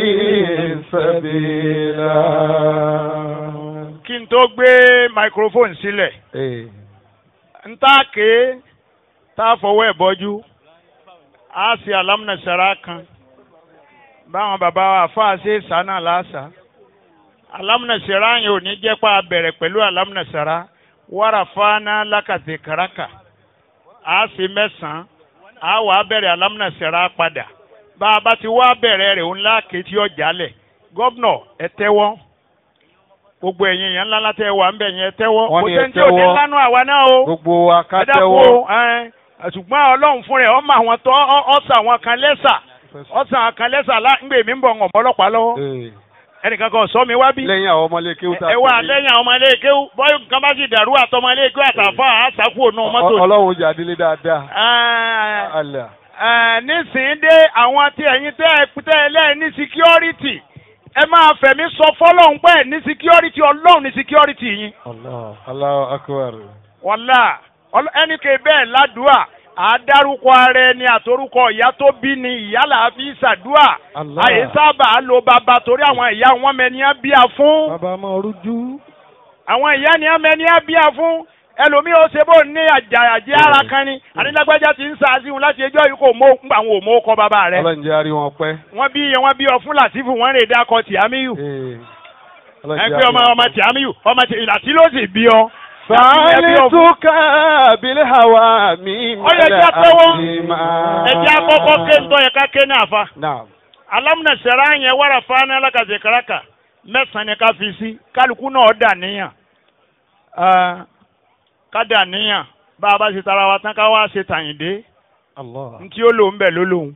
سبيلا Kí n tó gbé microphone sílẹ̀. n tá ké tá a fọwọ́ ẹ̀ bọ́jú a sì alámùnàṣàrà kan báwọn bàbá wa àfáà ṣe sànà láàṣà alámùnàṣàrà yẹn ò ní jẹ́ pa bẹ̀rẹ̀ pẹ̀lú alámùnàṣàrà wàrà fáná lákàtì kàràkà a sì mẹ́sàn-án a wà á bẹ̀rẹ̀ alámùnàṣàrà padà bá a bá ti wá bẹ̀rẹ̀ rẹ̀ ńlá kétí ọjà lẹ̀ gọ́vnọ̀ ẹ tẹ́wọ́ gbogbo ẹ̀yin yẹn ńlá látẹ̀ wà ń bẹ̀ yẹn ẹ tẹ́wọ́ Wọ́n kò ní ẹ sẹ́ni tí ò ní tẹ́wọ́. lánàá àwa náà o gbogbo wa ká ẹ dákun tẹ́wọ́ o, ẹ, ṣùgbọ́n ọlọ́run fún rẹ̀ ọmọ àwọn tó ọ̀sà àwọn kan lẹ́sà ọ̀sà àwọn kan lẹ́sà láǹgbè mi ń bọ̀ ọ̀mọ́ ọlọ́pàá lọ́wọ́ Ee, ẹnìkan kan sọ mi wá bí lẹ́yìn àwọn ọmọlé kéwú tá a ẹ wá pè ní- lẹ́yìn àwọn ọmọ ilé kéwú bọ́yì nǹkan bá sì dàrú àtọmọ ilé kéwú àtàfà àṣàkù ònú mọ́tò Ọ- ọlọ́run jà délé dáadáa. Ah, Allah. ah, nísìnyí dé àwọn tí ẹ̀yin tẹ́ ẹ tẹ́ ẹ lẹ́ẹ̀ ní security ẹ máa fẹ̀mí sọ fọ́lọ́hún pé ní security ọlọ́run ní security yín Allah. Allahu akbar. wàlá ọlọ- ẹnì kè bẹ́ẹ̀ ládùúà àdárúkọ ara ẹni àtorúkọ ìyá tó bí ni ìyá làá fi ṣàdúà Allah. àyè sábà lo bàbá torí àwọn ìyá wọn mẹniá bíà fún Bàbá máa rújú. àwọn ìyá ni wọn mẹniá bíà fún ẹlòmíì ó ṣe bó ní àjà àjẹ ara kan ni àdínlágbájá ti ń sàásì wọn láti ẹjọ́ yìí kò mọ òkú àwọn òmò kọ bàbá rẹ Ọlọ́run jẹ́ àrí wọn pẹ́. wọn bí wọn bí ọ fún làtìfù wọn rè dákọ tìámíyù Ee. Ọlọ́run ẹ jẹ́ pé àrí ọmọ wọn ọmọ pẹ́. tìámíyù ọmọ tì ìlàtí ló sì bí ọ. Sàálì túkà bílẹ̀ hàwà mí Ó yẹ kí a tẹ́wọ́. àdìmá. ẹ jẹ́ àkọ́kọ́ ké ń tọ́ yẹ ká ké ní àfa. Naam. alamuna sara yẹn wàrà fana alákàtà karaka mẹ́sàn ni ká fi sí kálukú náà dà níyàn Ah, ká dà níyàn bá a bá ṣe tara wa tán ká wá ṣe tàyìndé Allah. ntí ó lò ń bẹ̀ ló lòun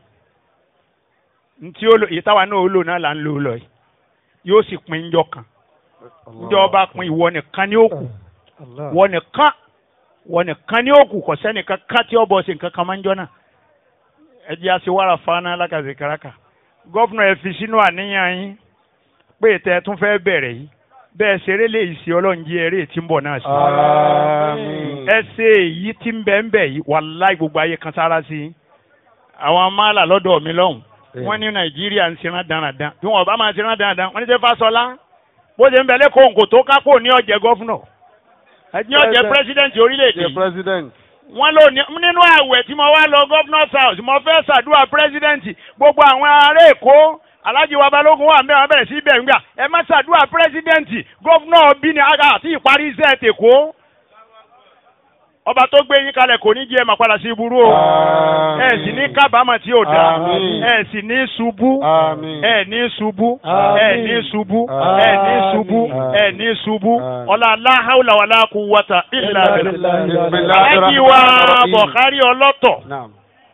ntí ó lò èyí táwa náà ó lò náà là ń lò lọ yìí yóò sì pín njọ kan njọ ọba pín ìwọ nìkan ní òkú Allah. wọ nìkan wọ nìkan ní òkú kò sẹ́nìkan ká tí ọ bọ̀ sí nǹkan kan máa ń jọ náà ẹ jẹ́ àti wàrà fana alákàtà karaka gọ́fúnà ẹ fi sínú àníyàn yín pé tẹ́ ẹ tún fẹ́ bẹ̀rẹ̀ yìí bẹ́ẹ̀ ṣeré lè ṣe ọlọ́run jí eré tí ń bọ̀ náà sí. Àmín. ẹ ṣe èyí tí ń bẹ ń bẹ yìí wàláì gbogbo ayé kan sára sí i. àwọn máàlà lọ́dọ̀ mi lọ́hùn wọ́n ní nàìjíríà ń ṣerán dáradára bí wọn bá máa ṣerán dáradára wọ́n ní sẹ́ fásọlá bó ṣe ń bẹ lẹ́kọ̀ọ́ nǹkó tó kápò ní ọ̀jẹ̀ gọ́fúnà ní ọ̀jẹ̀ pírẹ́sídẹ̀ǹtì orílẹ̀-èdè The yìí president. wọ́n lò ní nínú àwẹ̀ tí mo wá lọ governor's house mo fẹ́ ṣàdúrà president gbogbo àwọn ará èkó alhaji wa balógun wà mẹ́wàá bẹ̀rẹ̀ sí bẹ̀rù gbà ẹ má ṣàdúrà president governor bí ni aga àti ìparí iṣẹ́ tèkó ọba tó gbé yín kalẹ̀ kò ní jẹ́ ẹ máa padà sí ibúrú o ẹ sì ní kábàámọ̀ tí ò dáa Àmín. ẹ sì ní ṣubú Àmín. ẹ ní ṣubú Àmín. ẹ ní ṣubú ẹ ní ṣubú ẹ ní ṣubú Àmín. ọlá aláhàwùlà wàlá quwwata illa billah Bismillahir alájí wa Rahmanir Rahim. bọ̀kárí ọlọ́tọ̀ Naam.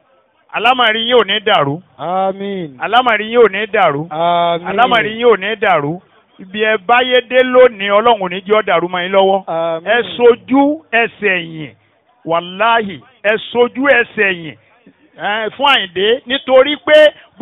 alámàrí yín ò ní dàrú Àmín. alámàrí yín ò ní dàrú Àmín. alámàrí yín ò ní dàrú ibi ẹ báyé dé lónìí ọlọ́run ò ní jẹ́ ọ́ dàrú mọ́ yín lọ́wọ́ Àmín. ẹ sojú ẹsẹ̀ yìn wàláhì ẹ sojú ẹsẹ̀ yìn ẹ, fún àyìndé nítorí pé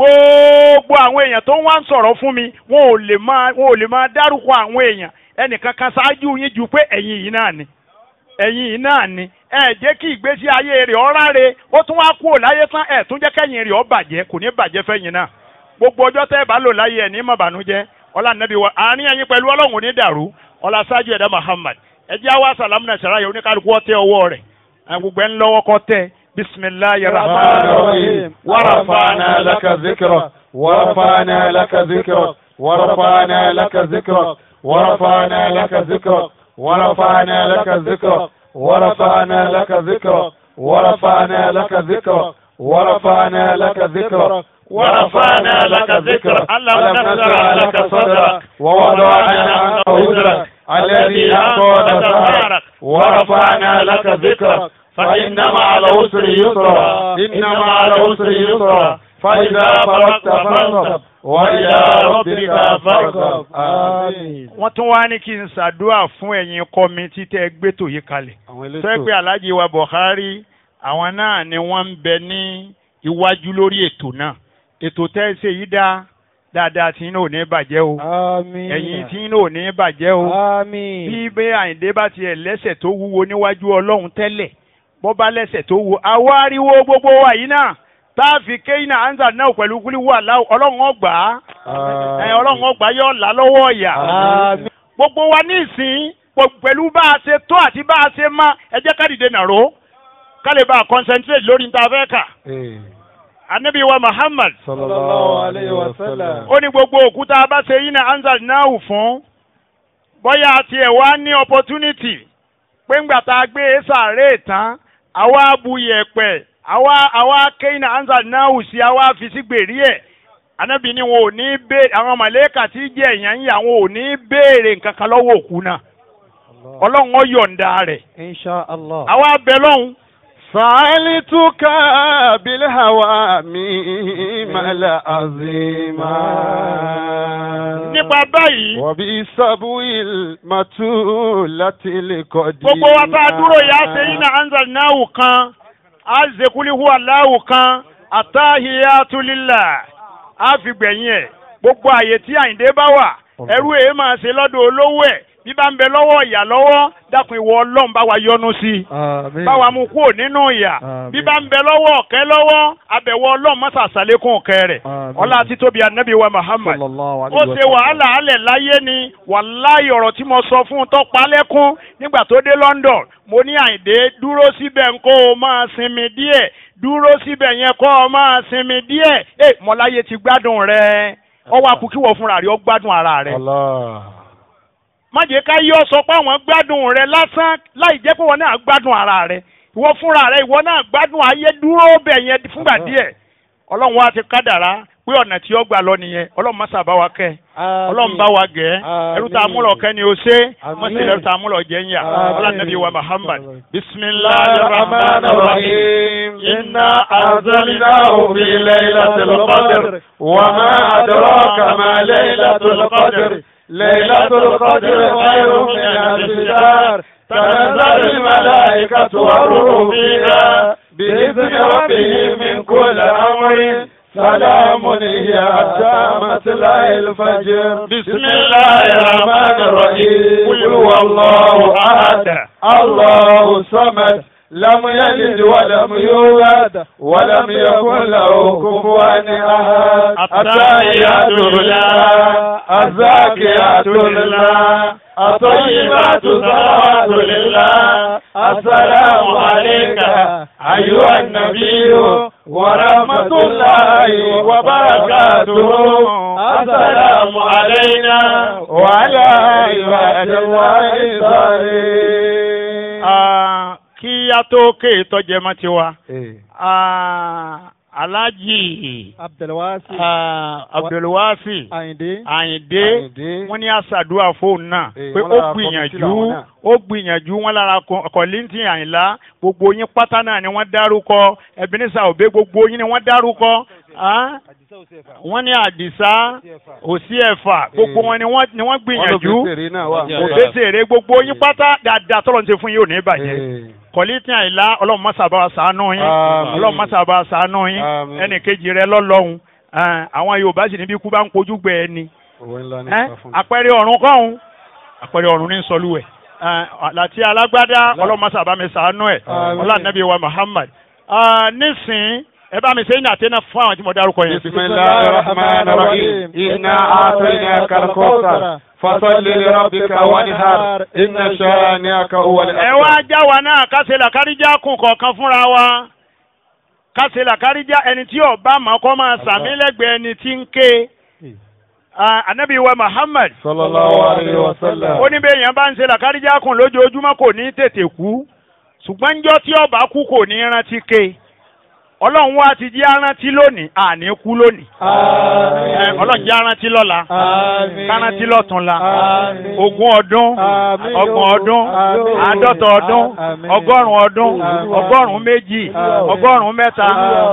gbogbo àwọn èèyàn tó ń wá ń sọ̀rọ̀ fún mi wọn ò lè máa wọn ò lè máa dárúkọ àwọn èèyàn ẹnìkan kan ṣáájú yín ju pé ẹ̀yin yìí náà ni ẹ̀yin yìí náà ni ẹ jẹ́ kí ìgbésí ayé rẹ̀ ọ́ ráre ó tún wá kúrò láyé tán ẹ̀ tún jẹ́ kẹ́yìn rẹ̀ ọ́ bàjẹ́ kò ní bàjẹ́ fẹ́yìn náà gbogbo ọjọ́ tẹ́ ẹ bá lò láyé ẹ̀ ní mọ̀bànújẹ́ ọlá nàbí wa àárín ẹ̀yin pẹ̀lú ọlọ́run ò ní dàrú ọlá sáájú ẹ̀dá Muhammad ẹ jẹ́ àwa sàlámù náà sàráyà oníkálukú ọtẹ ọwọ́ rẹ̀ ẹ̀ gbogbo ẹ̀ ń lọ́wọ́ kọ́ tẹ́ bisimilayi rahman rahim ورفعنا لك ذكرك ورفعنا لك ذكرك ورفعنا لك ذكرك ورفعنا لك ذكرك ورفعنا لك ذكرك ورفعنا لك ذكرك ورفعنا لك ذكرك ورفعنا لك ذكرك ورفعنا لك ذكرك ألم نشرح لك صدرك ووضعنا عنك وزرك الذي أنقض ظهرك ورفعنا لك ذكرك فإن مع العسر يسرا إن مع العسر يسرا فإذا فرغت فانصب وإلى ربك فارغب آمين wọ́n tún wá ní kí n ṣàdúrà fún ẹ̀yin kọ́mítì tẹ́ ẹ gbé tòyí kalẹ̀ tó ẹ pé alhaji wa Buhari àwọn náà ni wọ́n ń bẹ ní iwájú lórí ètò náà ètò tẹ́ ẹ ṣe yìí dá dáadáa tí inú ò ní bàjẹ́ o آمين ẹ̀yin tí inú ò ní bàjẹ́ o آمين bí bẹ́ẹ̀ àyìndé bá tiẹ̀ lẹ́sẹ̀ tó wúwo níwájú ọlọ́run tẹ́lẹ̀ bọ́ bá lẹ́sẹ̀ tó wúwo àwa ariwo gbogbo wa yìí náà tá a fi kéyìnà anza náà pẹ̀lú kúlíwò àlá ọlọ́run ọgbà ẹ ọlọ́run ọgbà yóò là lọ́wọ́ ọ̀yà آمين gbogbo wa ní ìsìn pọ̀- pẹ̀lú bá a ṣe tó àti bá a ṣe má ẹ jẹ́ ká dìde nàró ká lè bá a concentrate lórí níta fẹ́ kà إيه. anabi wa Muhammad صلى الله عليه وسلم ó ní gbogbo òkúta bá ṣe yín náà anza náà fún bóyá àti ẹ̀ wá ní opportunity pé ńgbà tá a gbé sàárè tán àwa bu yẹ̀pẹ̀ àwa àwa kéyìn náà anza náà sí àwa fi sí gbèrí ẹ̀ anabi ni wọn ò ní béèrè àwọn màlẹ́kà tí jẹ́ èèyàn yìí àwọn ò ní béèrè nǹkan kan lọ́wọ́ òkú náà ọlọ́run ó yọ̀ǹda rẹ̀ إن شاء الله àwa bẹ lọ́hùn سألتك بالهوى ميم العظيما nípa báyìí وبسبو المتولة القديمة gbogbo wa tá a dúró yà á ṣe iná anzal náwó kan á ṣe kúlíhù aláwò kan àtàhìyàtú lílà á fi gbẹ̀yìn ẹ̀ gbogbo àyè tí àyìndé bá wà ẹrú èé máa ṣe lọ́dọ̀ olówó ẹ̀ bí bá ń bẹ lọ́wọ́ ìyà lọ́wọ́ dákun ìwọ ọlọ́run bá wa yọ́nú sí i آمين báwa mú kúrò nínú ìyà Àmín. bí bá ń bẹ lọ́wọ́ ọ̀kẹ́ lọ́wọ́ abẹ̀wọ̀ ọlọ́run mọ́sà sàlékún ọ̀kẹ́ rẹ̀ Àmín. ọlá títóbi anabi wa muhammad صلى الله ó عليه ṣe وسلم wàhálà alẹ̀ láyé ni wàláyé ọ̀rọ̀ tí mo sọ fún un tó pa lẹ́kún nígbà tó dé London mo ní àyìndé dúró síbẹ̀ ń kó o máa sinmi díẹ̀ dúró síbẹ̀ yẹn kó o máa sinmi díẹ̀ ẹ mọ̀láyé ti gbádùn rẹ ọwọ́ akúkíwọ̀ fúnra rẹ ó gbádùn ara rẹ الله má jẹ́ ká yọ sọ pé àwọn gbádùn rẹ lásán láì jẹ́ pé wọn náà gbádùn ara rẹ ìwọ fúnra rẹ ìwọ náà gbádùn ayé dúró bẹ̀ yẹn fúngbà díẹ̀ ọlọ́run wa ti kádàrá pé ọ̀nà tí ó gbà lọ nìyẹn ọlọ́run má sábà wa kẹ́ ọlọ́run bá wa gẹ̀ ẹ́ ẹrú tá a múlò kẹ́ ni o ṣe má sì lẹ́rú tá a múlò jẹ́ ń yà ọlọ́run nàbí wa Muhammad bisimilahi rahman rahim إنا أنزلناه في ليلة القدر وما أدراك ما ليلة القدر ليلة القدر خير من ألف شهر تنزل الملائكة والروح فيها بإذن ربهم من كل أمر سلام هي حتى مطلع الفجر بسم الله الرحمن الرحيم قل هو الله أحد الله صمد لم يلد ولم يولد ولم يكن له كفوا احد التحيات لله الزاكيات لله الطيبات صلوات لله السلام عليك ايها النبي ورحمة الله وبركاته السلام علينا وعلى عباد الله الصالحين Ah, kí a tó ké ìtọ́jẹmọ́ tiwa ah, Alhaji Abdulwasi ah, Abdulwasi Ayinde Àyìndé Àyìndé. wọ́n ní àṣàdúrà fóònù náà Eh, pé wọ́n ó lára gbìyànjú kọ́mítì làwọn náà. ó gbìyànjú wọn lára kọ- kọ̀lìntì àyìnlá gbogbo yín pátá náà ni wọ́n dárúkọ Ebenezer Obey gbogbo yín ni wọ́n dárúkọ ah, wọ́n ní Àdìsá òsì ẹ̀fà gbogbo wọn ni wọ́n ni wọ́n gbìyànjú Olùgbèsèrè náà wà. òbésèrè gbogbo yín pátá dáadáa tọ́lọ́ ń ṣe fún yín ò ní bàjẹ́ Eh. kọ̀lìntì àyìnlá ọlọ́run má ṣàbá wa ṣàánú yín Àmín. ọlọ́run má ṣàbá wa ṣàánú yín Àmín. ẹnì kejì rẹ lọ́lọ́hun Ah, àwọn Yorùbá sì níbi ikú bá ń kojú gbẹ ẹni Òwe ńlá ní ẹ́ ìpa fún mi. àpẹẹrẹ ọ̀run kọ́hún àpẹẹrẹ ọ̀run ní sọlúwẹ̀ láti alágbádá ọlọ́mọṣà bá mi sàánú ẹ̀ Àmín. ọlànàbí wa Muhammad Ah, nísìn ẹ bá mi ṣe ní àtẹnà fún àwọn tí mo dárúkọ yẹn. بسم الله الرحمن الرحيم إنا أعطيناك الكوثر فصل لربك وانحر إن شانئك هو ẹ wá الأبتر já wa náà kásẹ̀ làkáríjà kùn kọ̀ọ̀kan fúnra wa kásẹ̀ làkáríjà ẹni tí ọba mọ̀ kọ́ máa sàmí lẹ́gbẹ̀ẹ́ ẹni tí ń ké Ah, anabi wa Muhammad صلى الله عليه وسلم ó ní bẹ́ẹ̀ yẹn bá ń ṣe làkáríjà kùn lójoojúmọ́ kò ní tètè kú ṣùgbọ́n njọ́ tí ọba kú kò ní rántí ké ọlọ́run wa ti jẹ́ arántí lónìí àní kú lónìí Ẹ, ọlọ́run jẹ́ arántí lọ́la Àmín. kárántí lọ́túnla Àmín. ogún ọdún Àmín. ọgbọ̀n ọdún Àmín. àádọ́ta ọdún Àmín. ọgọ́rùn-ún ọdún Àmín. ọgọ́rùn-ún méjì Àmín. ọgọ́rùn-ún mẹ́ta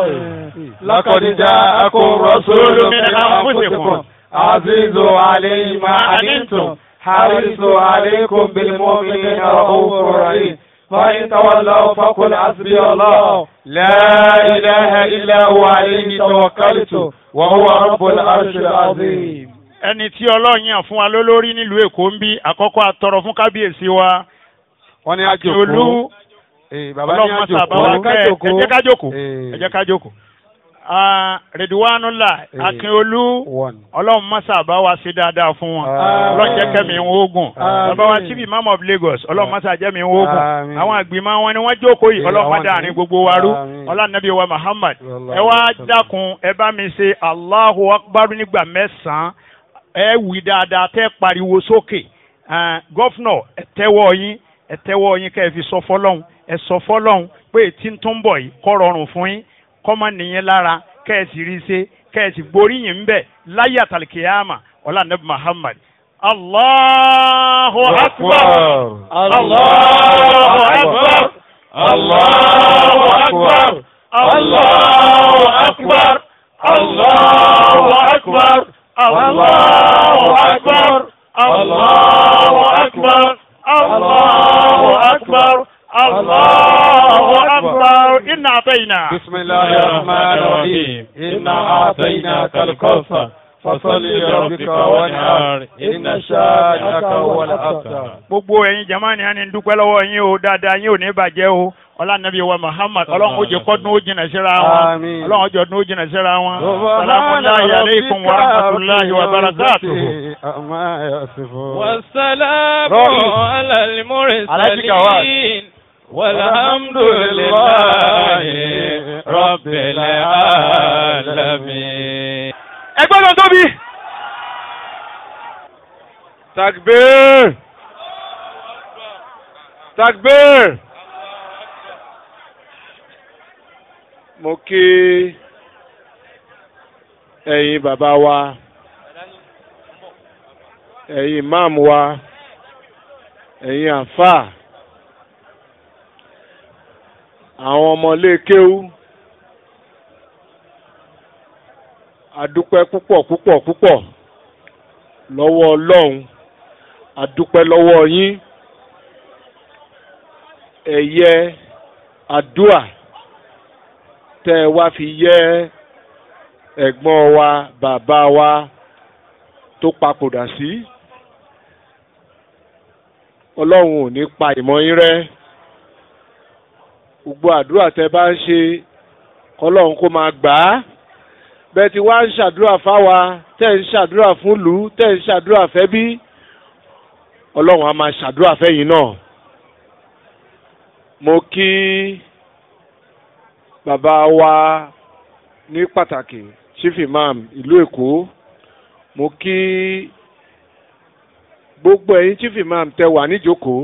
لقد جاءكم رسول من أنفسكم عزيز عليه ما عنتم حريص عليكم بالمؤمنين رؤوف رحيم فإن تولوا فقل حسبي الله لا إله إلا هو عليه توكلت وهو رب العرش العظيم ẹni tí ọlọ́run yàn fún wa lólórí nílùú èkó ń bí àkọ́kọ́ àtọrọ fún kábíyèsí wa wọ́n ní olú bàbá ní ọlọ́run máa sábà wá kẹ́ ẹ jẹ́ ká jókòó Eh. ẹ jẹ́ ká jókòó. Ah, Rẹ̀díwánúlà Eh. Akínolú one. ọlọ́run má sábà wá sí dáadáa fún wọn Àmín. ọlọ́run jẹ́ kẹ́mi ń ogun Àmín. bàbá wa chief imam of Lagos ọlọ́run má sábà jẹ́ mi ń ogun Àmín. àwọn àgbìmọ̀ wọn ni wọ́n jókòó yìí Eh, ọlọ́run má àwọn dáàrin ni. gbogbo wa rú Àmín. ọlọ́nàbí wa Muhammad Sallallahu ẹ wá alaihi wasallam. dákun ẹ bá mi ṣe Allahu Akbar nígbà mẹ́sàn-án ẹ wí dáadáa tẹ́ pariwo sókè Ah, gọ́fúnọ̀ ẹ tẹ́wọ́ yín ẹ tẹ́wọ́ yín kẹ́ ẹ fi sọ fọlọ́hún ẹ sọ fọlọ́hún pé tí ń tún bọ̀ yìí kọ́ rọrùn fún yín kọ́ mọ́ nìyẹn lára kẹ́ ẹ sì rí ṣe kẹ́ ẹ sì gbóríyìn ń bẹ̀ láyé àtàlìkìyàmà ọlá nàbí Muhammad Allahu Akbar Allahu Akbar Allahu akbar. Allahu akbar. Allahu akbar. Allahu akbar. Allahu akbar. Allahu akbar. Allahu akbar. Inna atayna. بسم الله الرحمن الرحيم إنا أعطيناك الكوثر فصل لربك وانحر إن شانئك هو الأبتر gbogbo ẹ̀yin jamani á ní dúpẹ́ lọ́wọ́ yín o dáadáa yín ò ní bàjẹ́ o ọlànàbí wa muhammad ọlọ́run ó jẹ́ kọ́dún ó jìnnà síra wọn Àmín. ọlọ́run ó jẹ́ ọdún ó jìnnà síra wọn salamullahi alaykum wa rahmatulahi wa barakatuhu. أما يصفون والسلام رئيس. على على جواد. المرسلين والحمد لله رب العالمين ẹgbẹ́ tó tóbi. takbir takbir mo kí ẹ̀yin bàbá wa ẹ̀yin imam wa ẹ̀yin àfà àwọn ọmọlé kéwú adúpẹ́ púpọ̀ púpọ̀ púpọ̀ lọ́wọ́ ọlọ́run adúpẹ́ lọ́wọ́ yín ẹ̀yẹ àdúà tẹ́ ẹ wá fi yẹ ẹ̀gbọ́n wa bàbá wa tó papòdà sí ọlọ́run ò ní pa ìmọ̀ yín rẹ́ gbogbo àdúrà tẹ́ bá ń ṣe kọ́lọ́run kó máa gbà á bẹ́ẹ̀ tí wá ń ṣàdúrà fáwa tẹ́ ń ṣàdúrà fún ìlú tẹ́ ń ṣàdúrà fẹ́bí ọlọ́run á máa ṣàdúrà fẹ́yìn náà. mo kí bàbá wa ní pàtàkì chief imam ìlú èkó mo kí gbogbo ẹ̀yin chief imam tẹ́ wà níjókòó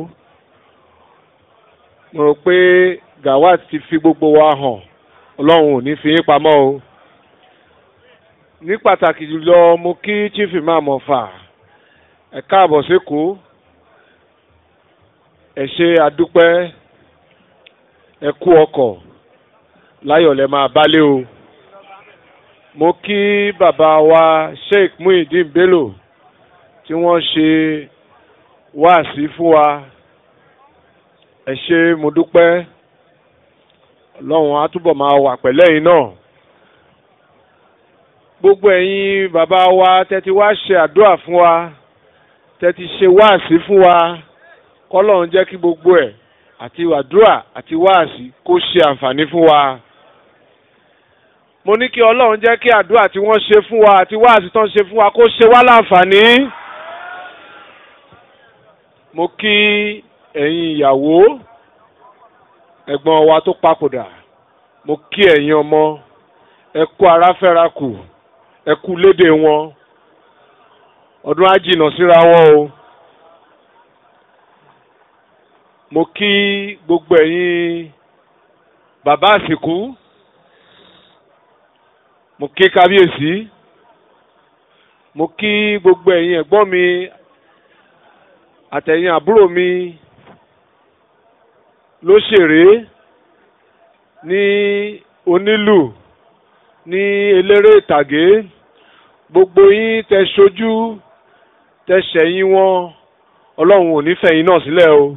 mo rò pé gawat ti fi gbogbo wa hàn ọlọ́run ò ní fi yín pamọ́ o ní pàtàkì jùlọ mo kí chief imam ọ̀fà ẹ káàbọ̀ sékòó ẹ ṣe àdúpẹ́ ẹ kú ọkọ̀ láyọ̀ lẹ máa bálé o mo kí bàbá wa sheikh muhyiddin bello tí wọ́n ṣe wáàsí fún wa ẹ ṣe mo dúpẹ́ ọlọ́run á túbọ̀ máa wà pẹ̀lẹ́yìn náà gbogbo ẹ̀yin bàbá wa tẹ́tí wá ṣe àdúrà fún wa tẹ́tí ṣe wáàsí fún wa kọ́lọ́run jẹ́ kí gbogbo ẹ̀ àti àdúrà àti wáàsí kó ṣe àǹfààní fún wa. mo ní kí ọlọ́run jẹ́ kí àdúrà tí wọ́n ṣe fún wa àti wáàsí tán ṣe fún wa kó ṣe wá láǹfààní. mo kí ẹ̀yin ìyàwó ẹ̀gbọ́n wa tó papòdà mo kí ẹ̀yin ọmọ ẹ kú ara fẹ́ra kù ẹ kú lédè wọn ọdún á jìnnà síra wọn o mo kí gbogbo ẹ̀yin bàbá àsìkú mo kí kábíyèsí mo kí gbogbo ẹ̀yin ẹ̀gbọ́n mi àtẹ̀yin àbúrò mi lóṣèré ní onílù ní eléré ìtàgé gbogbo yín tẹ ṣojú tẹ ṣẹ̀yìn wọn ọlọ́run ò ní fẹ̀yìn náà sílẹ̀ o.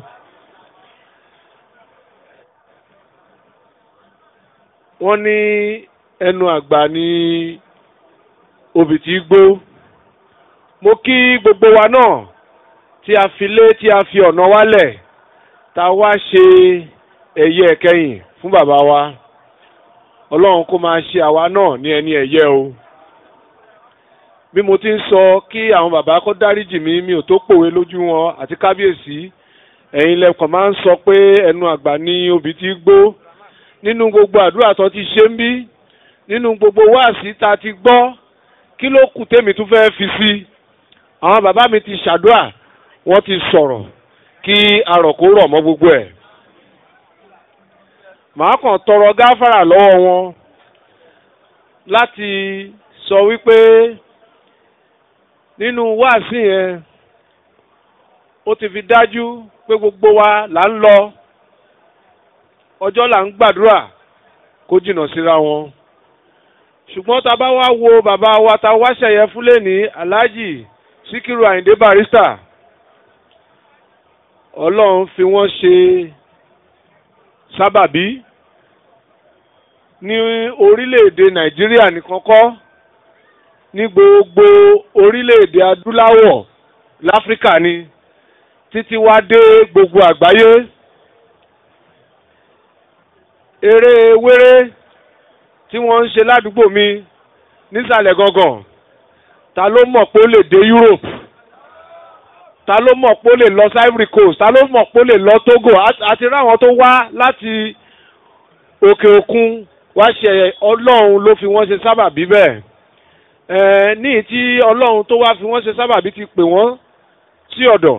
wọ́n ní ẹnu àgbà ní obì tí gbó mo kí gbogbo wa náà tí a fi lé tí a fi ọ̀nà wálẹ̀ tá a wá ṣe ẹ̀yẹ ẹ̀kẹyìn fún bàbá wa ọlọ́run kó máa ṣe àwa náà ní ẹni ẹ̀yẹ o bí mo ti ń sọ kí àwọn bàbá kó dáríjì mí mi ò tó pòwe lójú wọn àti kábíyèsí ẹ̀yin lẹ́kọ̀ọ́ máa ń sọ pé ẹnu àgbà ní obì tí gbó nínú gbogbo àdúrà tó ti ṣe ń bí nínú gbogbo wáàsí tá a ti gbọ́ kí ló kù tèmi tún fẹ́ẹ́ fi sí àwọn bàbá mi ti ṣàdúrà wọ́n ti sọ̀rọ̀ kí arọ̀kó rọ̀ mọ́ gbogbo ẹ̀ màá kàn tọrọ gáfárà lọ́wọ́ wọn láti sọ wípé nínú wáàsí yẹn ó ti fi dájú pé gbogbo wa là ń lọ ọjọ́ là ń gbàdúrà kó jìnnà síra wọn ṣùgbọ́n tá a bá wá wo bàbá wa ta wá ṣẹ̀yẹ fúnlẹ̀ ní alhaji sikiru ayinde barista ọlọ́run fi wọ́n ṣe sábàbí ní orílẹ̀-èdè nàìjíríà nìkan kọ́ ní gbogbo orílẹ̀-èdè adúláwọ̀ láfíríkà ni títí wá dé gbogbo àgbáyé eré wéré tí wọ́n ń ṣe ládùúgbò mi nísàlẹ̀ gangan ta ló mọ̀ pé ó lè dé Europe ta ló mọ̀ pé ó lè lọ sí Ivory Coast ta ló mọ̀ pé ó lè lọ Togo àti ráwọn tó wá láti òkè òkun wá ṣe ọlọ́run ló fi wọ́n ṣe sábàbí bẹ́ẹ̀ ẹ̀ẹ́ ní tí ọlọ́run tó wá fi wọ́n ṣe sábàbí ti pè wọ́n sí ọ̀dọ̀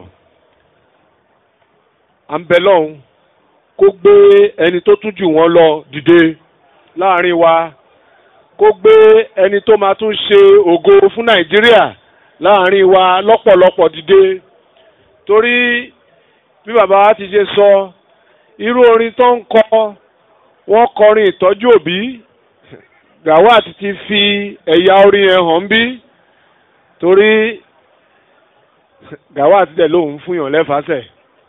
à ń bẹ lọ́hùn kó gbé ẹni tó tún jù wọ́n lọ dìde láàrin wa kó gbé ẹni tó máa tún ṣe ògo fún Nàìjíríà láàrin wa lọ́pọ̀lọpọ̀ dìde torí bí bàbá wa ti ṣe sọ irú orin tó ń kọ wọ́n kọrin ìtọ́jú òbí Gawat ti fi ẹ̀yà orin yẹn hàn bí torí Gawat dẹ̀ lóun fúnyàn lẹ́fàásẹ̀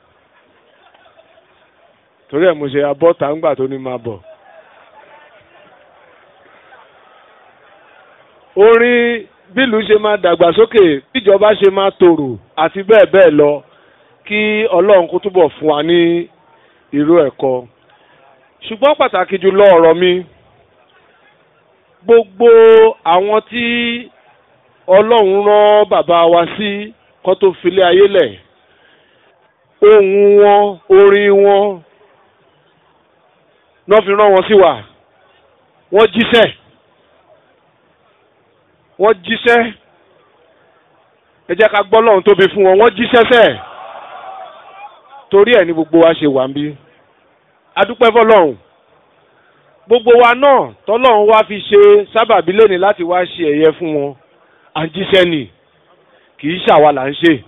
torí ẹ̀ mo ṣe abọ́ tàǹgbà tó ní máa bọ̀. orin bílù ṣe máa dàgbàsókè bíjọba ṣe máa tòrò àti bẹ́ẹ̀ bẹ́ẹ̀ lọ kí ọlọ́run kó túbọ̀ fún wa ní irú ẹ̀kọ́ ṣùgbọ́n pàtàkì jùlọ ọ̀rọ̀ mi gbogbo àwọn tí ọlọ́run rán bàbá wa sí kó tó filé ayé lẹ̀ ohùn wọn orin wọn náà fi rán wọn sí wa wọ́n jíṣẹ́ wọ́n jíṣẹ́ ẹ jẹ́ ká gbọ́ lọ́run tóbi fún wọn wọ́n jíṣẹ́ sẹ́ẹ̀ torí ẹ̀ ní gbogbo wa ṣe wà ń bí adúpẹ́ fọlọ́run gbogbo wa náà tọ́lọ́run wá fi ṣe sábàbí lónìí láti wá ṣe ẹ̀yẹ fún wọn à ń jíṣẹ́ nì kì í ṣàwa là ń ṣe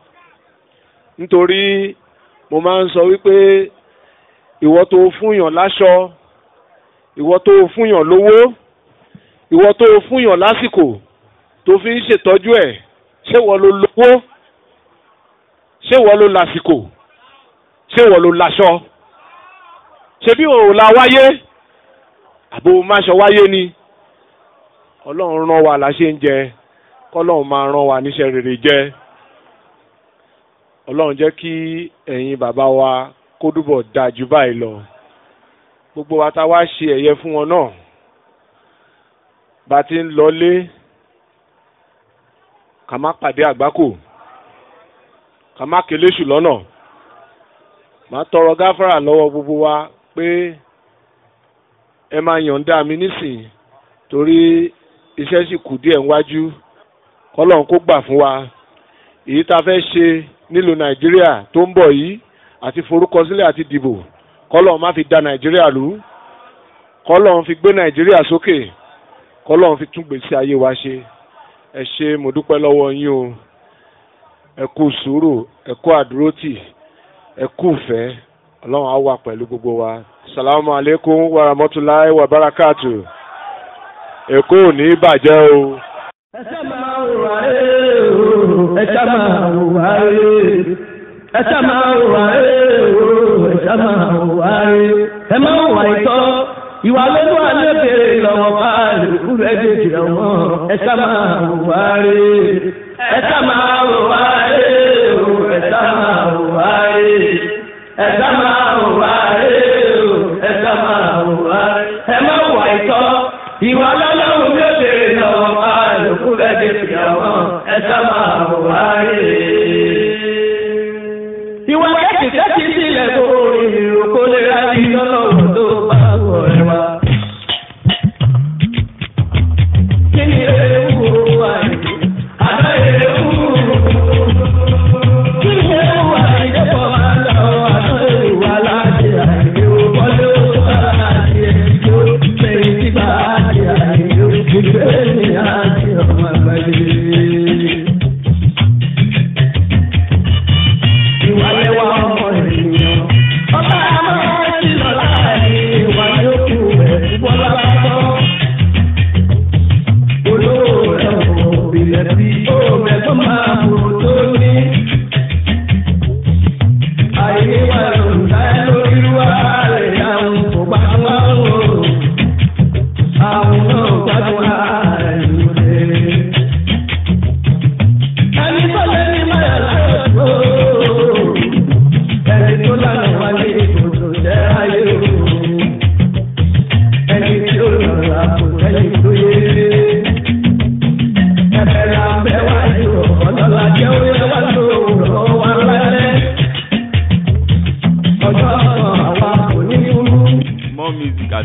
nítorí mo máa ń sọ wípé ìwọ tó fúnyàn láṣọ ìwọ tó fúnyàn lówó ìwọ tó fúnyàn lásìkò tó fi ń ṣètọ́jú ẹ̀ ṣé wọ́n ló lówó ṣé wọ́n ló lásìkò ṣé wọ́n ló láṣọ ṣebí òun la wáyé àbò máṣọ wáyé ni ọlọ́run rán wa la ṣe ń jẹ kọ́lọ́run máa rán wa níṣẹ́ rere jẹ́ ọlọ́run jẹ́ kí ẹ̀yin bàbá wa kó dúbọ̀ dáa jù báyìí lọ gbogbo wa ta wá ṣe ẹ̀yẹ fún wọn náà bá ti ń lọlé ká má pàdé àgbákò ká má kéléṣù lọ́nà má tọrọ gáfárà lọ́wọ́ gbogbo wa pé ẹ máa yọ̀ǹda mi nísìn torí iṣẹ́ sì kù díẹ̀ níwájú kọ́lọ́n kó gbà fún wa èyí tá a fẹ́ ṣe nílùú nàìjíríà tó ń bọ̀ yìí àti forúkọsílẹ̀ àti dìbò kọ́lọ́n má fi da nàìjíríà lù kọ́lọ́n fi gbé nàìjíríà sókè kọ́lọ́n fi tún gbèsè ayé wa ṣe ẹ ṣe mo dúpẹ́ lọ́wọ́ yín o ẹ kú sùúrù ẹ kú àdúrótì ẹ kú ìfẹ́ ọlọ́run á wà pẹ̀lú gbogbo wa salamu aleykum wa rahmatulahi wa barakatu èkó ò ní bàjẹ́ o. ẹ ṣá máa wà ẹ́ o ẹ ṣá máa wà ẹ́ ẹ ṣá máa wà ẹ́ o ẹ ṣá máa wà ẹ́ ẹ máa wà ìtọ́ ìwà lọ́dún àlébèrè lọ́wọ́ báàlù rẹ̀ dèjì ọ̀wọ́n ẹ ṣá máa wà ẹ́ ẹ ṣá máa wà ẹ́ o ẹ ṣá máa wà ẹ́ ẹ ṣá máa wà ẹ́ o ẹ ṣá máa wà ẹ́ ẹ máa wà ìtọ́ ìwà lọ́lọ́run ló bèrè lọ́wọ́ àlùkù lẹ́dẹ̀ ìyàwó ẹ̀sà máa wà rè. ìwà kẹ́kì kẹ́kì sílẹ̀ tó ìrò kó lè ra iná lọ́wọ́ tó bá wọ̀ ẹ́ wá. kí ni ewu wà ní àná ewu? kí ni ewu wà ní dẹ́pọ̀ máa ń lọ àná ewu wà láti àìní o wọlé o bá àti ẹni tó lẹ́yìn tí bá àti àìní o ìgbé mi àti ọmọ àgbáyé. ìwà lẹ́wà ọmọ ènìyàn ọba àmọ́ ti lọ láàyè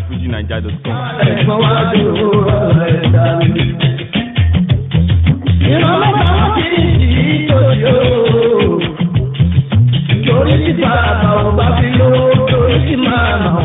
at fujinaija.com. ẹ̀gbọ́n wa dúró ọ̀rẹ́ dání. ìrànlọ́wọ́ àwọn kì í sí tòṣì o. torí tí bàbá ò bá fi lówó torí tí màmá